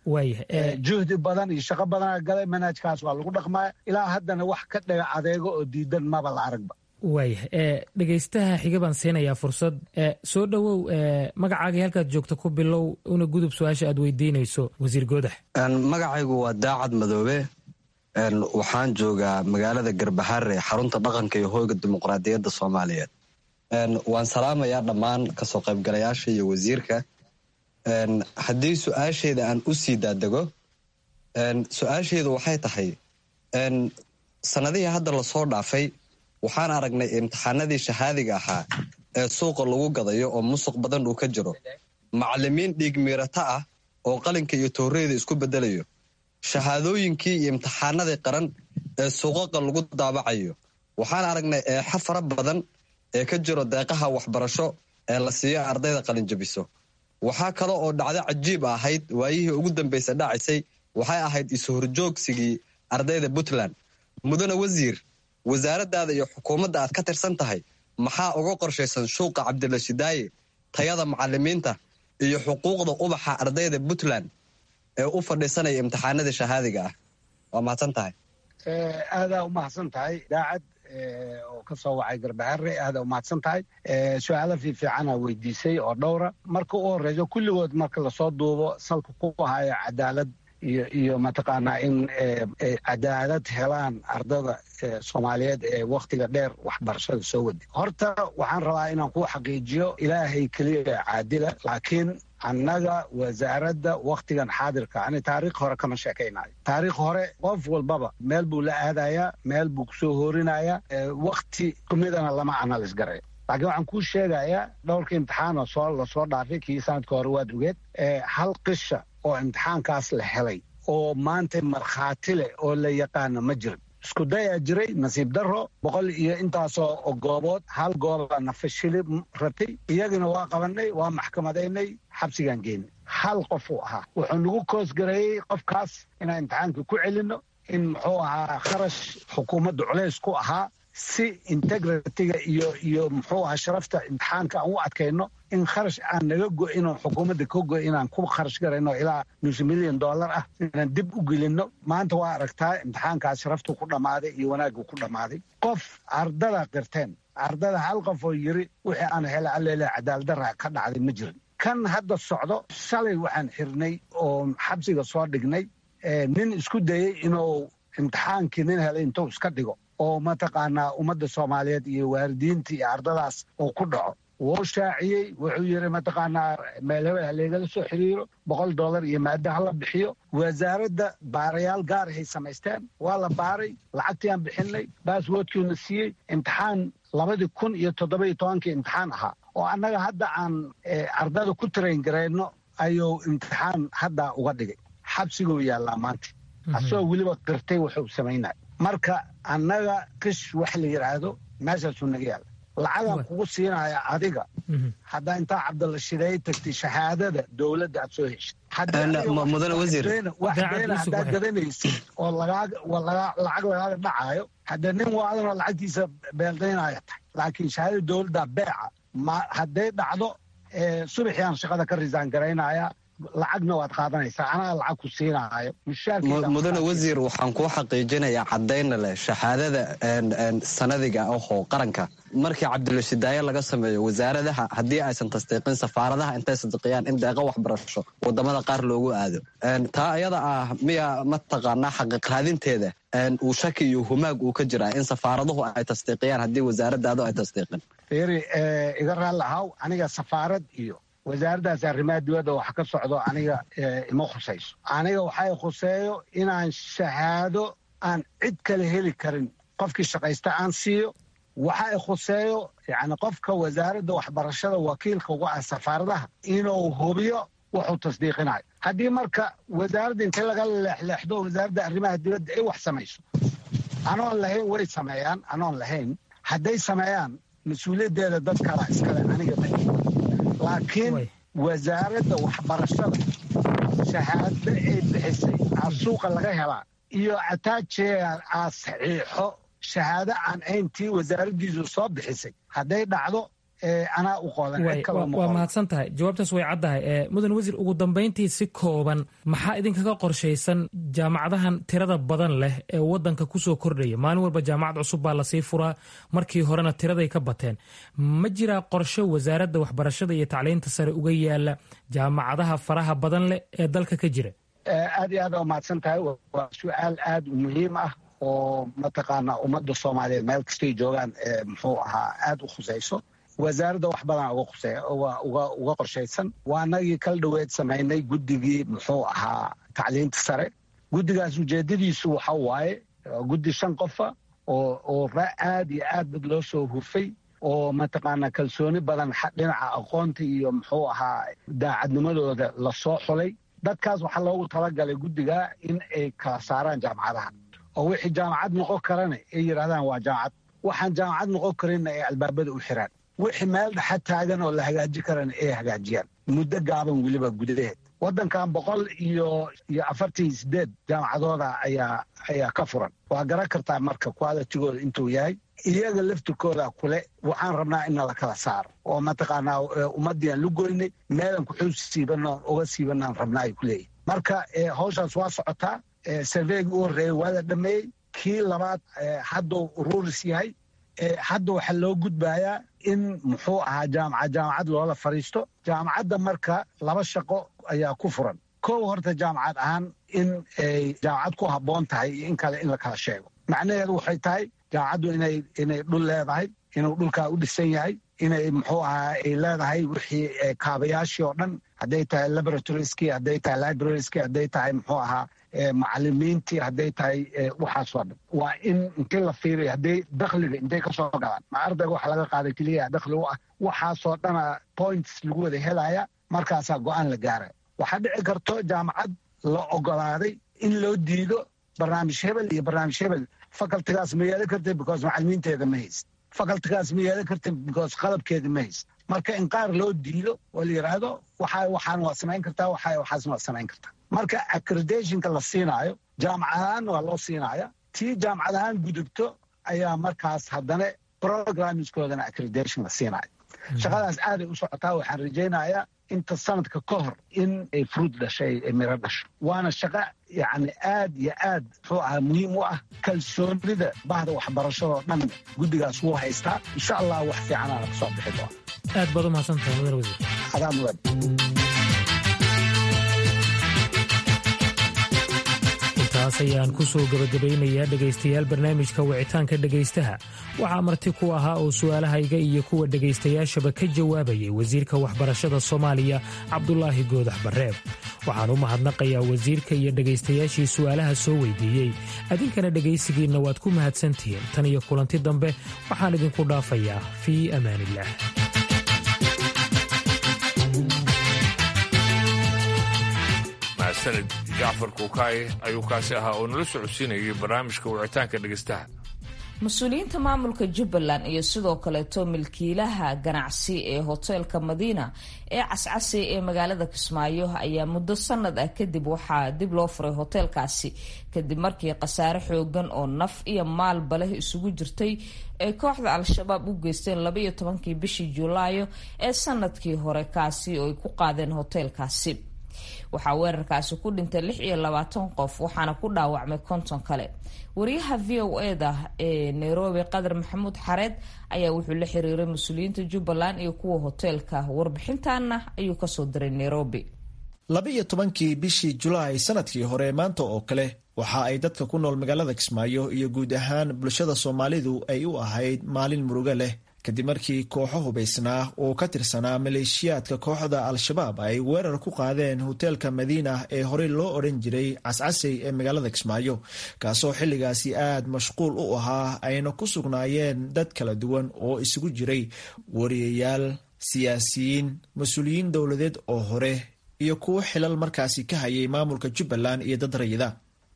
waayah juhdi badan iyo shaqo badanaa galay manhajkaas waa lagu dhaqmaya ilaa haddana wax ka dhaga adeego oo diidan maba la aragba waayah dhegaystaha xiga baan siinayaa fursad soo dhowow magacaagii halkaad joogto ku bilow una gudub su-aasha aad weydiinayso wasiir goodax magacaygu waa daacad madoobe waxaan joogaa magaalada garbaharre xarunta dhaqanka iyo hoyga dimuqraadiyadda soomaaliyeed waan salaamayaa dhammaan kasoo qaybgalayaasha iyo wasiirka haddii su-aasheeda aan u sii daadego su-aasheedu waxay tahay sanadihii hadda lasoo dhaafay waxaan aragnay imtixaanadii shahaadiga ahaa ee suuqa lagu gadayo oo musuq badan uu ka jiro macalimiin dhiig miirata ah oo qalinka iyo tooreyda isku bedelayo shahaadooyinkii iyo imtixaanadii qaran ee suuqaqa lagu daabacayo waxaan aragnay eexo fara badan ee ka jiro deeqaha waxbarasho ee la siiyo ardayda qalinjabiso waxaa kale oo dhacdo cajiib ahayd waayihii ugu dambaysa dhacisay waxay ahayd is-horjoogsigii ardayda puntland mudane wasiir wasaaraddaada iyo xukuumadda aad ka tirsan tahay maxaa uga qorshaysan shuuqa cabdilashidaaye tayada macalimiinta iyo xuquuqda ubaxa ardayda puntland ee u fadhiisanaya imtixaanada shahaadiga ah waa mahadsan tahay aadaa u mahadsan tahay daacad oo ka soo wacay garbaharre aadaa u mahadsan tahay su-aalo fiifiicana weydiisay oo dhowra marka u horeyso kulligood marka lasoo duubo salka ku haya cadaalad iyo iyo mataqaanaa in cadaalad helaan ardada soomaaliyeed ee wakhtiga dheer waxbarashada soo wadi horta waxaan rabaa inaan ku xaqiijiyo ilaahay keliya caadila laakiin annaga wasaaradda wakhtigan xaadirka ani taariikh hore kama sheekaynayo taariikh hore qof walbaba meel buu la aadayaa meel buu kusoo hoorinayaa wakhti kumidana lama analis garay laakiin waxaan kuu sheegayaa dhowrka imtixaanoo soo lasoo dhaafay kii sanadka hore waad ogeed hal qisha oo imtixaankaas la helay oo maanta markhaati leh oo la yaqaano ma jirin isku dayaa jiray nasiib daro boqol iyo intaasoo goobood hal gooba nafashili ratay iyagina waa qabanay waa maxkamadaynay xabsigaan geynay hal qof uu ahaa wuxuu nagu koosgareeyey qofkaas inaan imtixaankii ku celinno in muxuu ahaa kharash xukuumadda culays ku ahaa si integritiga iyo iyo muxuu ahaa sharafta imtixaanka aan u adkayno in kharash aan naga go-in oo xukuumadda ka go inaan ku kharash garayno ilaa nus milyan dollar ah inaan dib u gelinno maanta waa aragtaa imtixaankaas sharaftuu ku dhammaaday iyo wanaaggu ku dhammaaday qof ardada qirteen ardada hal qof oo yiri wixii aan hela alleele cadaaladdarra ka dhacday ma jirin kan hadda socdo shalay waxaan xirnay oo xabsiga soo dhignay nin isku dayey inuu imtixaankii nin helay intuu iska dhigo oo mataqaanaa ummadda soomaaliyeed iyo waalidiinta iyo ardadaas uu ku dhaco wuu shaaciyey wuxuu yidhi mataqaanaa meel hebel haleegala soo xiriiro boqol dollar iyo maada hala bixiyo wasaaradda baarayaal gaarahay samaysteen waa la baaray lacagtii aan bixinay baaswoodkiina siiyey imtixaan labadii kun iyo toddobiyo tobankii imtixaan ahaa oo annaga hadda aan ardada ku tarayn garayno ayuu imtixaan hadda uga dhigay xabsiguu yaallaa maanta asagoo weliba qirtay wuxuu samaynaya marka annaga qish wax la yidhaahdo meeshaasuu naga yaalla lacagaan kugu siinaya adiga haddaa intaa cabdalla shideey tagtay shahaadada dowladda aad soo heshid mudane wasiir wax beena haddaad gadanaysid oo lacag lagaaga dhacaayo haddee nin waadanoo lacagtiisa beeldaynaya tahay laakiin shahaadada dowladda beeca hadday dhacdo subaxiaan shaqada ka risaan garaynaya lacagna waad qaadanaysaa anaa lacag ku siinaayo mudane wasiir waxaan kuu xaqiijinayaa caddayna leh shahaadada sanadiga ahoo qaranka markii cabdilashidaaye laga sameeyo wasaaradaha haddii aysan tasdiiqin safaaradaha intay sadiqiyaan in deeqo waxbarasho wadamada qaar loogu aado taa ayada ah miya mataqaanaa xaqiiqraadinteeda uu shaki iyo humaag uu ka jiraa in safaaraduhu ay tasdiiqiyaan haddii wasaaradaadu ay tasdiiqin fiiri iga raalli ahaw aniga safaarad iyo wasaaraddaas arrimaha dibadda wax ka socdo aniga ima khusayso aniga waxay khuseeyo inaan shahaado aan cid kale heli karin qofkii shaqaysta aan siiyo waxa i khuseeyo yani qofka wasaaradda waxbarashada wakiilka uga ah safaaradaha inuu hubiyo wuxuu tasdiiqinayo haddii marka wasaaradda inta laga leexleexdo wasaaradda arrimaha dibadda ay wax samayso anoon lahayn way sameeyaan anoon lahayn hadday sameeyaan mas-uuliyaddeeda dad kala iskale aniga ma laakiin wasaaradda waxbarashada shahaado ay bixisay aa suuqa laga helaa iyo ataajeea aa saxiixo shahaado aan ayntii wasaaraddiisu soo bixisay hadday dhacdo anaa u qoodan cid kaloo ma waa qoodan mahadsan tahay jawaabtaas way caddahay mudan wasiir ugu dambayntii si kooban maxaa idinkaga qorshaysan jaamacadahan tirada badan leh ee wadanka kusoo kordhaya maalin walba jaamacad cusub baa lasii furaa markii horena tiraday ka bateen ma jiraa qorshe wasaaradda waxbarashada iyo tacliinta sare uga yaala jaamacadaha faraha badan leh ee dalka ka jira aad iyo aad aa umahadsan tahay waa su-aal aad u muhiim ah oo mataqaanaa ummadda soomaaliyeed meel kastay joogaan muxuu ahaa aad u khusayso wasaaradda wax badan uga khusey uga qorshaysan waa anagii kala dhoweed samaynay guddigii muxuu ahaa tacliinta sare guddigaas ujeedadiisu waxa waaye guddi shan qofa oo oo aad iyo aad dad loo soo hufay oo mataqaanaa kalsooni badan dhinaca aqoonta iyo muxuu ahaa daacadnimadooda lasoo xulay dadkaas waxaa loogu talagalay guddiga in ay kala saaraan jaamacadaha oo wixii jaamacad noqon karana ay yidhahdaan waa jaamacad waxaan jaamacad noqon karinna ay albaabada u xiraan wixii meel dhexa taagan oo la hagaaji karana ay hagaajiyaan muddo gaaban weliba gudaheed waddankan boqol iyo iyo afartan iyo sideed jaamacadooda ayaa ayaa ka furan waa garan kartaa marka qualitigooda intuu yahay iyaga laftirkooda kule waxaan rabnaa in nala kala saaro oo mataqaanaa ummaddiiaan lu goynay meelan kuxuu siibanoo uga siibanaan rabnaa ay ku leeyihin marka hawshaas waa socotaa sarveygii u horreeyey waa la dhameeyey kii labaad hadduu ururis yahay hadda waxaa loo gudbayaa in muxuu ahaa jaamacad jaamacad loola fadhiisto jaamacadda marka laba shaqo ayaa ku furan kow horta jaamacad ahaan in ay jaamacad ku habboon tahay iyo in kale in la kala sheego macnaheedu waxay tahay jaamacaddu inay inay dhul leedahay inuu dhulkaa u dhisan yahay inay muxuu ahaa ay leedahay wixii kaabayaashii oo dhan hadday tahay laboratorieski hadday tahay librarieski hadday tahay muxuu ahaa macalimiintii hadday tahay waxaasoo dhan waa in intii la fiiriyo hadday dakhliga intay ka soo galaan ma ardayga waxa laga qaaday keliya dakhli u ah waxaasoo dhana points lagu wada helaya markaasaa go-aan la gaaraya waxaa dhici karto jaamacad la ogolaaday in loo diido barnaamij hebel iyo barnaamij hebel facultigaas ma yeelan kartid because macalimiinteeda ma hayst facultigaas ma yeelan kartid because qalabkeeda ma hayst marka in qaar loo diido oo la yidhaahdo waxa waxaan waa samayn kartaa waxa waxaasna waa samayn kartaa marka accreditationka la siinaayo jaamacadahaan waa loo siinaya tii jaamacad ahaan gudubto ayaa markaas haddana programmingskoodana accreditation la siinaayo shaqadaas aaday u socotaa waxaan rajaynayaa inta sanadka ka hor in ay fruud dhashay ay miro dhasho waana shaqo yacni aad iyo aad muxuu ahaa muhiim u ah kalsoonida bahda waxbarashadoo dhan guddigaas wuu haystaa insha allah wax fiicanaana ka soo bixi doona aad baad u mahadsantahay mudan wasiir adaa mudan intaas ayaan ku soo gebagabaynayaa dhegaystayaal barnaamijka wicitaanka dhegaystaha waxaa marti ku ahaa oo su'aalahayga iyo kuwa dhegaystayaashaba ka jawaabayay wasiirka waxbarashada soomaaliya cabdulaahi goodax barreeb waxaan u mahadnaqayaa wasiirka iyo dhegaystayaashii su'aalaha soo weydiiyey adinkana dhegaysigiinna waad ku mahadsantihiin tan iyo kulanti dambe waxaan idinku dhaafayaa fii amaanillaah mahadsanid jacfar kuukaay ayuu kaasi ahaa oo nala socodsiinayay barnaamijka wicitaanka dhegaystaha mas-uuliyiinta maamulka jubbaland iyo sidoo kaleeto milkiilaha ganacsi ee hoteelka madiina ee cascasi ee magaalada kismaayo ayaa muddo sanad ah kadib waxaa dib loo furay hoteelkaasi kadib markii khasaare xoogan oo naf iyo maalba leh isugu jirtay ay kooxda al-shabaab u geysteen labaiyo tobankii bishii julaayo ee sanadkii hore kaasi oo ay ku qaadeen hoteelkaasi waxaa weerarkaasi ku dhintay lix iyo labaatan qof waxaana ku dhaawacmay konton kale wariyaha v o eda ee nairobi qadar maxamuud xareed ayaa wuxuu la xiriiray mas-uuliyiinta jubbaland iyo kuwa hoteelka warbixintaana ayuu kasoo diray nairobi laba-iyo tobankii bishii julaay sanadkii hore maanta oo kale waxa ay dadka ku nool magaalada kismaayo iyo guud ahaan bulshada soomaalidu ay u ahayd maalin murugo leh kadib markii kooxo hubaysnaa oo ka tirsanaa maleeshiyaadka kooxda al-shabaab ay weerar ku qaadeen hoteelka madiina ee horey loo odhan jiray cascasey ee magaalada kismaayo kaasoo xilligaasi aad mashquul u ahaa ayna ku sugnaayeen dad kala duwan oo isugu jiray wariyayaal siyaasiyiin mas-uuliyiin dowladeed oo hore iyo kuwo xilal markaasi ka hayay maamulka jubbaland iyo dad rayida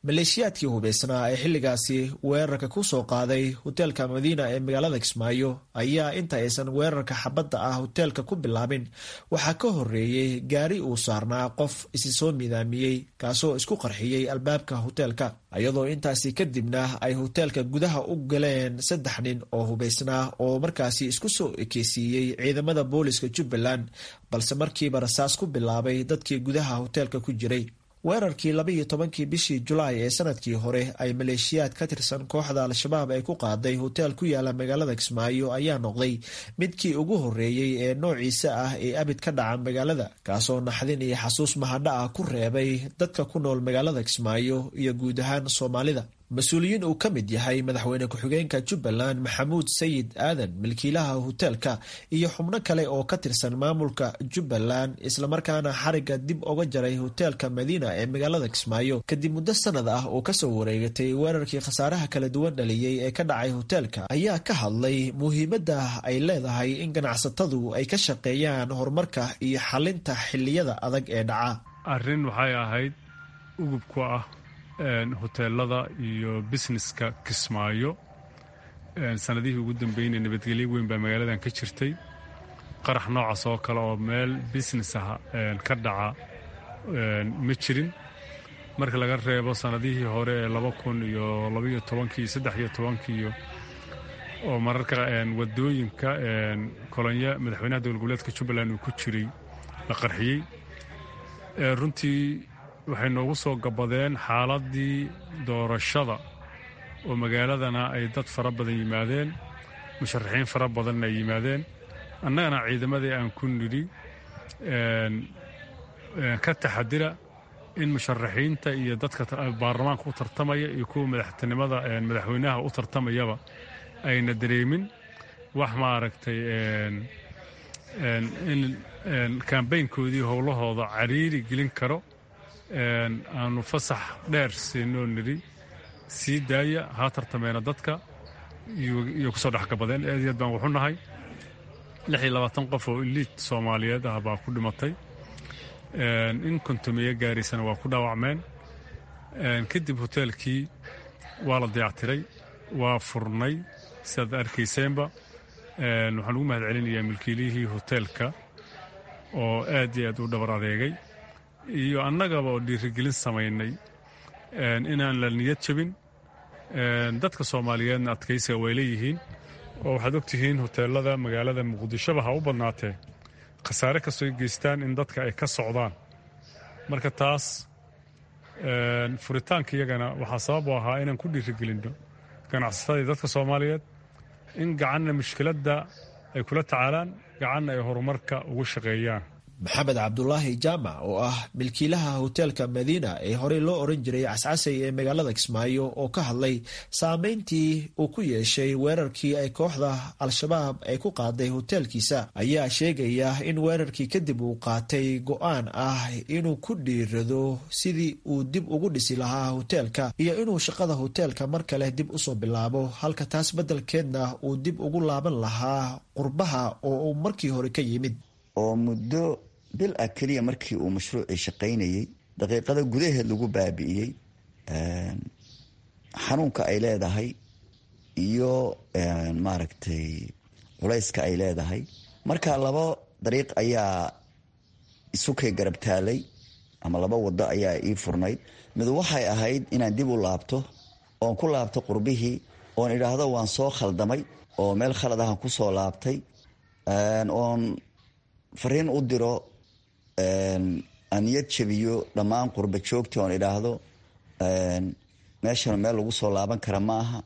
maleeshiyaadkii hubaysnaa ee xilligaasi weerarka ku soo qaaday hoteelka madiina ee magaalada kismaayo ayaa inta aysan weerarka xabadda ah hoteelka ku bilaabin waxaa ka horeeyey gaari uu saarnaa qof isi soo midaamiyey kaasoo isku qarxiyey albaabka hoteelka iyadoo intaasi kadibna ay hoteelka gudaha u galeen saddex nin oo hubaysnaa oo markaasi isku soo ekeysiiyey ciidamada booliska jubbaland balse markiiba rasaas ku bilaabay dadkii gudaha hoteelka ku jiray weerarkii labaiyo tobankii bishii julaay ee sanadkii hore ay maleeshiyaad ka tirsan kooxda al-shabaab ay ku qaaday hoteel ku yaala magaalada kismaayo ayaa noqday midkii ugu horeeyey ee noociisa ah ee abid ka dhaca magaalada kaasoo naxdin iyo xasuus mahadha ah ku reebay dadka ku nool magaalada kismaayo iyo guud ahaan soomaalida mas-uuliyiin uu ka mid yahay madaxweyne ku-xigeenka jubbaland maxamuud sayid aadan milkiilaha hoteelka iyo xubno kale oo ka tirsan maamulka jubbaland islamarkaana xariga dib oga jaray hoteelka madiina ee magaalada kismaayo kadib muddo sanad ah oo kasoo wareegatay weerarkii khasaaraha kala duwan dhaliyey ee ka dhacay hoteelka ayaa ka hadlay muhiimadda ay leedahay in ganacsatadu ay ka shaqeeyaan horumarka iyo xalinta xiliyada adag ee dhaca arrin waxay ahayd ugub ku ah hoteelada iyo busineska kismaayo sanadihii ugu dambeynay nabadgelyo weyn baa magaaladan ka jirtay qarax noocaas oo kale oo meel business ah ka dhaca ma jirin marka laga reebo sanadihii hore ee laba kun iyo labaiyo tobankii iyo saddex iyo tobankiiyo oo mararka wadooyinka kolonya madaxweynaha dowlad goboleedka jubbaland uu ku jiray la qarxiyey runtii waxay noogu soo gabadeen xaaladii doorashada oo magaaladana ay dad fara badan yimaadeen musharaxiin fara badanna ay yimaadeen annagana ciidamadii aan ku nidhi ka taxadira in musharaxiinta iyo dadka baarlamaanka u tartamaya iyo kuwa madaxtinimada madaxweynaha u tartamayaba ayna dareemin wax maaragtay in kambaynkoodii howlahooda cariiri gelin karo aanu fasax dheer siinoo nidhi sii daaya haa tartameena dadka iyo kusoo dhexgabadeen aad iyo aad baan wuxu nahay lix iyo labaatan qof oo iliid soomaaliyeed ah baa ku dhimatay in kontomiye gaaraysana waa ku dhaawacmeen kadib hoteelkii waa la dayactiray waa furnay sidaad arkayseenba waxaan ugu mahad celinayaa milkiilihii hoteelka oo aad iyo aad u dhabar adeegay iyo annagaba oo dhiirigelin samaynay inaan la niyad jabin dadka soomaaliyeedna adkaysiga way leeyihiin oo waxaad ogtihiin hoteelada magaalada muqdishoba ha u badnaatee khasaare kastoo geystaan in dadka ay ka socdaan marka taas furitaanka iyagana waxaa sabab u ahaa inaan ku dhiirigelinno ganacsatada iyo dadka soomaaliyeed in gacanna mushkiladda ay kula tacaalaan gacanna ay horumarka ugu shaqeeyaan maxamed cabdulaahi jaamac oo ah milkiilaha hoteelka madiina ee horey loo oran jiray cascasay ee magaalada kismaayo oo ka hadlay saameyntii uu ku yeeshay weerarkii ay kooxda al-shabaab ay ku qaaday hoteelkiisa ayaa sheegaya in weerarkii kadib uu qaatay go-aan ah inuu ku dhiirado sidii uu dib ugu dhisi lahaa hoteelka iyo inuu shaqada hoteelka mar kale dib usoo bilaabo halka taas beddelkeedna uu dib ugu laaban lahaa qurbaha oo uu markii hore ka yimid oo muddo bil ah keliya markii uu mashruucii shaqaynayey daqiiqada gudaheed lagu baabi'iyey xanuunka ay leedahay iyo maaragtay culayska ay leedahay marka laba dariiq ayaa isukay garab taalay ama laba wado ayaa ii furnayd mid waxay ahayd inaan dib u laabto oon ku laabto qurbihii oon idhaahdo waan soo khaldamay oo meel khalad ahan ku soo laabtay oon fariin u diro aan niyad jabiyo dhammaan qurba joogta oon idhaahdo meeshan meel lagu soo laaban kara ma aha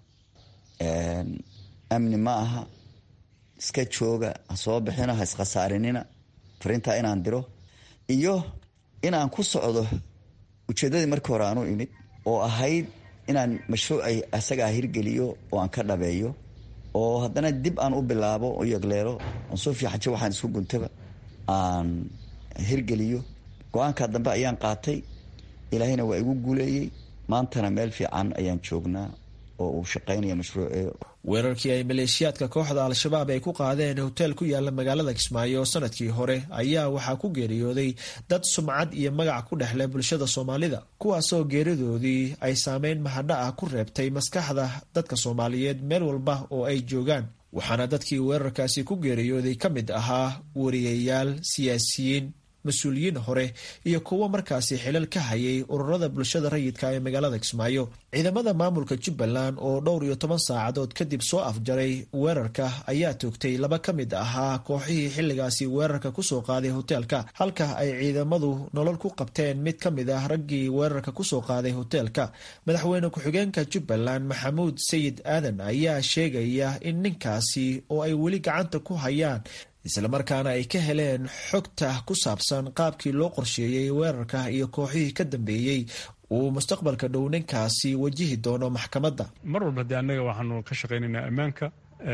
amni ma aha iska jooga ha soo bixino ha iskhasaarinina fariintaa inaan diro iyo inaan ku socdo ujeeddadii markii hore aanu imid oo ahayd inaan mashruucay asagaa hirgeliyo oo aan ka dhabeeyo oo haddana dib aan u bilaabo u yagleelo oon soo fiixajo waxaan isku guntaba aan hirgeliyo go-aanka dambe ayaan qaatay ilaahayna waa igu guuleeyey maantana meel fiican ayaan joognaa oo uu shaqaynaya mashruuci weerarkii ay maleeshiyaadka kooxda al-shabaab ay ku qaadeen hoteel ku yaala magaalada kismaayo sanadkii hore ayaa waxaa ku geeriyooday dad sumcad iyo magac ku dhexleh bulshada soomaalida kuwaasoo geeridoodii ay saameyn mahadha ah ku reebtay maskaxda dadka soomaaliyeed meel walba oo ay joogaan waxaana dadkii weerarkaasi ku geeriyooday ka mid ahaa wariyayaal siyaasiyiin mas-uuliyiin hore iyo kuwo markaasi xilal ka hayay ururada bulshada rayidka ee magaalada kismaayo ciidamada maamulka jubbaland oo dhowr iyo toban saacadood kadib soo afjaray weerarka ayaa toogtay laba ka mid ahaa kooxihii xilligaasi weerarka kusoo qaaday hoteelka halka ay ciidamadu nolol ku qabteen mid ka mid ah raggii weerarka kusoo qaaday hoteelka madaxweyne ku-xigeenka jubbaland maxamuud sayid aadan ayaa sheegaya in ninkaasi oo ay weli gacanta ku hayaan islamarkaana ay ka heleen xogta ku saabsan qaabkii loo qorsheeyey weerarka iyo kooxihii ka dambeeyey uu mustaqbalka dhow ninkaasi wajihi doono maxkamadda mar walba dee annaga waxaanu ka shaqaynaynaa ammaanka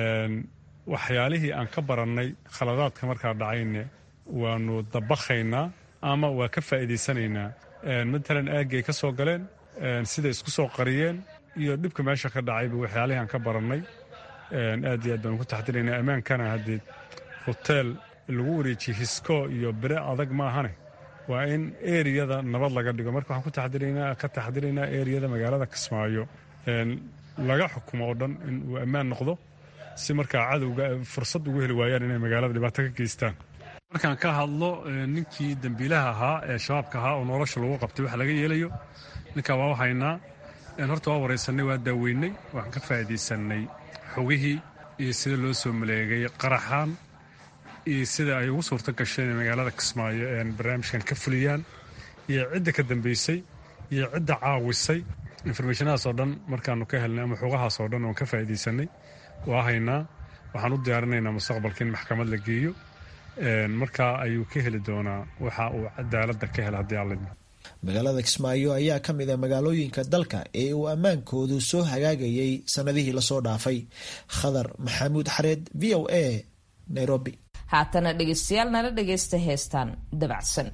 waxyaalihii aan ka barannay khaladaadka markaa dhacayne waanu dabakhaynaa ama waa ka faa'iidaysanaynaa matalan aaggay ka soo galeen siday isku soo qariyeen iyo dhibka meesha ka dhacayba waxyaalihii aan ka barannay aad iyo aad baanu ku taxdiraynaa ammaankana haddee hoteel lagu wareejiye hisko iyo bere adag maahane waa in eriyada nabad laga dhigo marka waxaan ka taxdiraynaa eriyada magaalada kismaayo laga xukumo oo dhan in uu ammaan noqdo si markaa cadowga fursad ugu heli waayaan inay magaalada dhibaato ka geystaan markaan ka hadlo ninkii dembiilaha ahaa ee shabaabka ahaa oo nolosha lagu qabtay wax laga yeelayo ninkaa waa haynaa horta waa waraysanay waa daaweynay waxaan ka faa'iidaysanay xogihii iyo sida loo soo maleegay qaraxaan iyo sida ay ugu suurto gasheen magaalada kismaayo een barnaamijkan ka fuliyaan iyo cidda ka dambeysay iyo cidda caawisay informationahaas oo dhan markaanu ka helnay ama xogahaas oo dhan oon ka faa'iidaysanay waa haynaa waxaan u diyaarinaynaa mustaqbalka in maxkamad la geeyo markaa ayuu ka heli doonaa waxa uu cadaaladda ka hela haddii alla magaalada kismaayo ayaa ka mid a magaalooyinka dalka ee uu ammaankoodu soo hagaagayay sannadihii lasoo dhaafay khadar maxamuud xareed v o a nairobi haatana dhegaystayaal nala dhagaysta heestaan dabacsan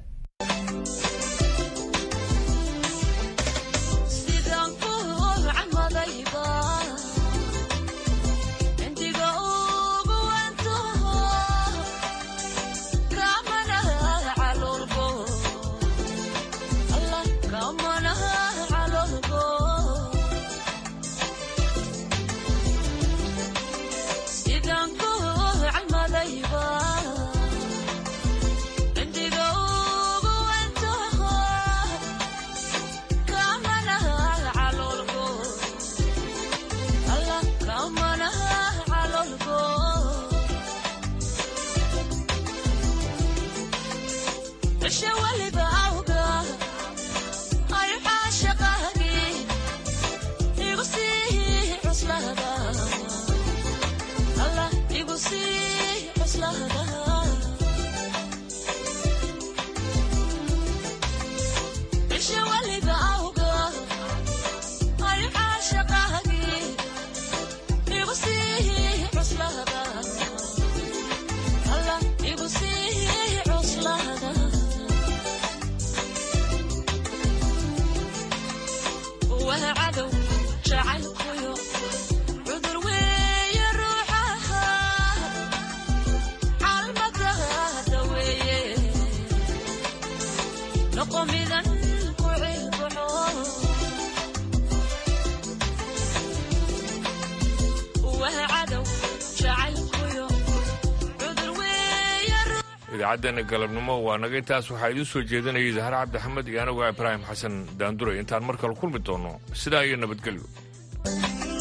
idaacaddeena galabnimo waa naga intaas waxaa idiin soo jeedinayay zahar cabdixamed iyo anagu ibraahim xasan daanduray intaan mar kale kulmi doonno sidaa iyo nabadgelyo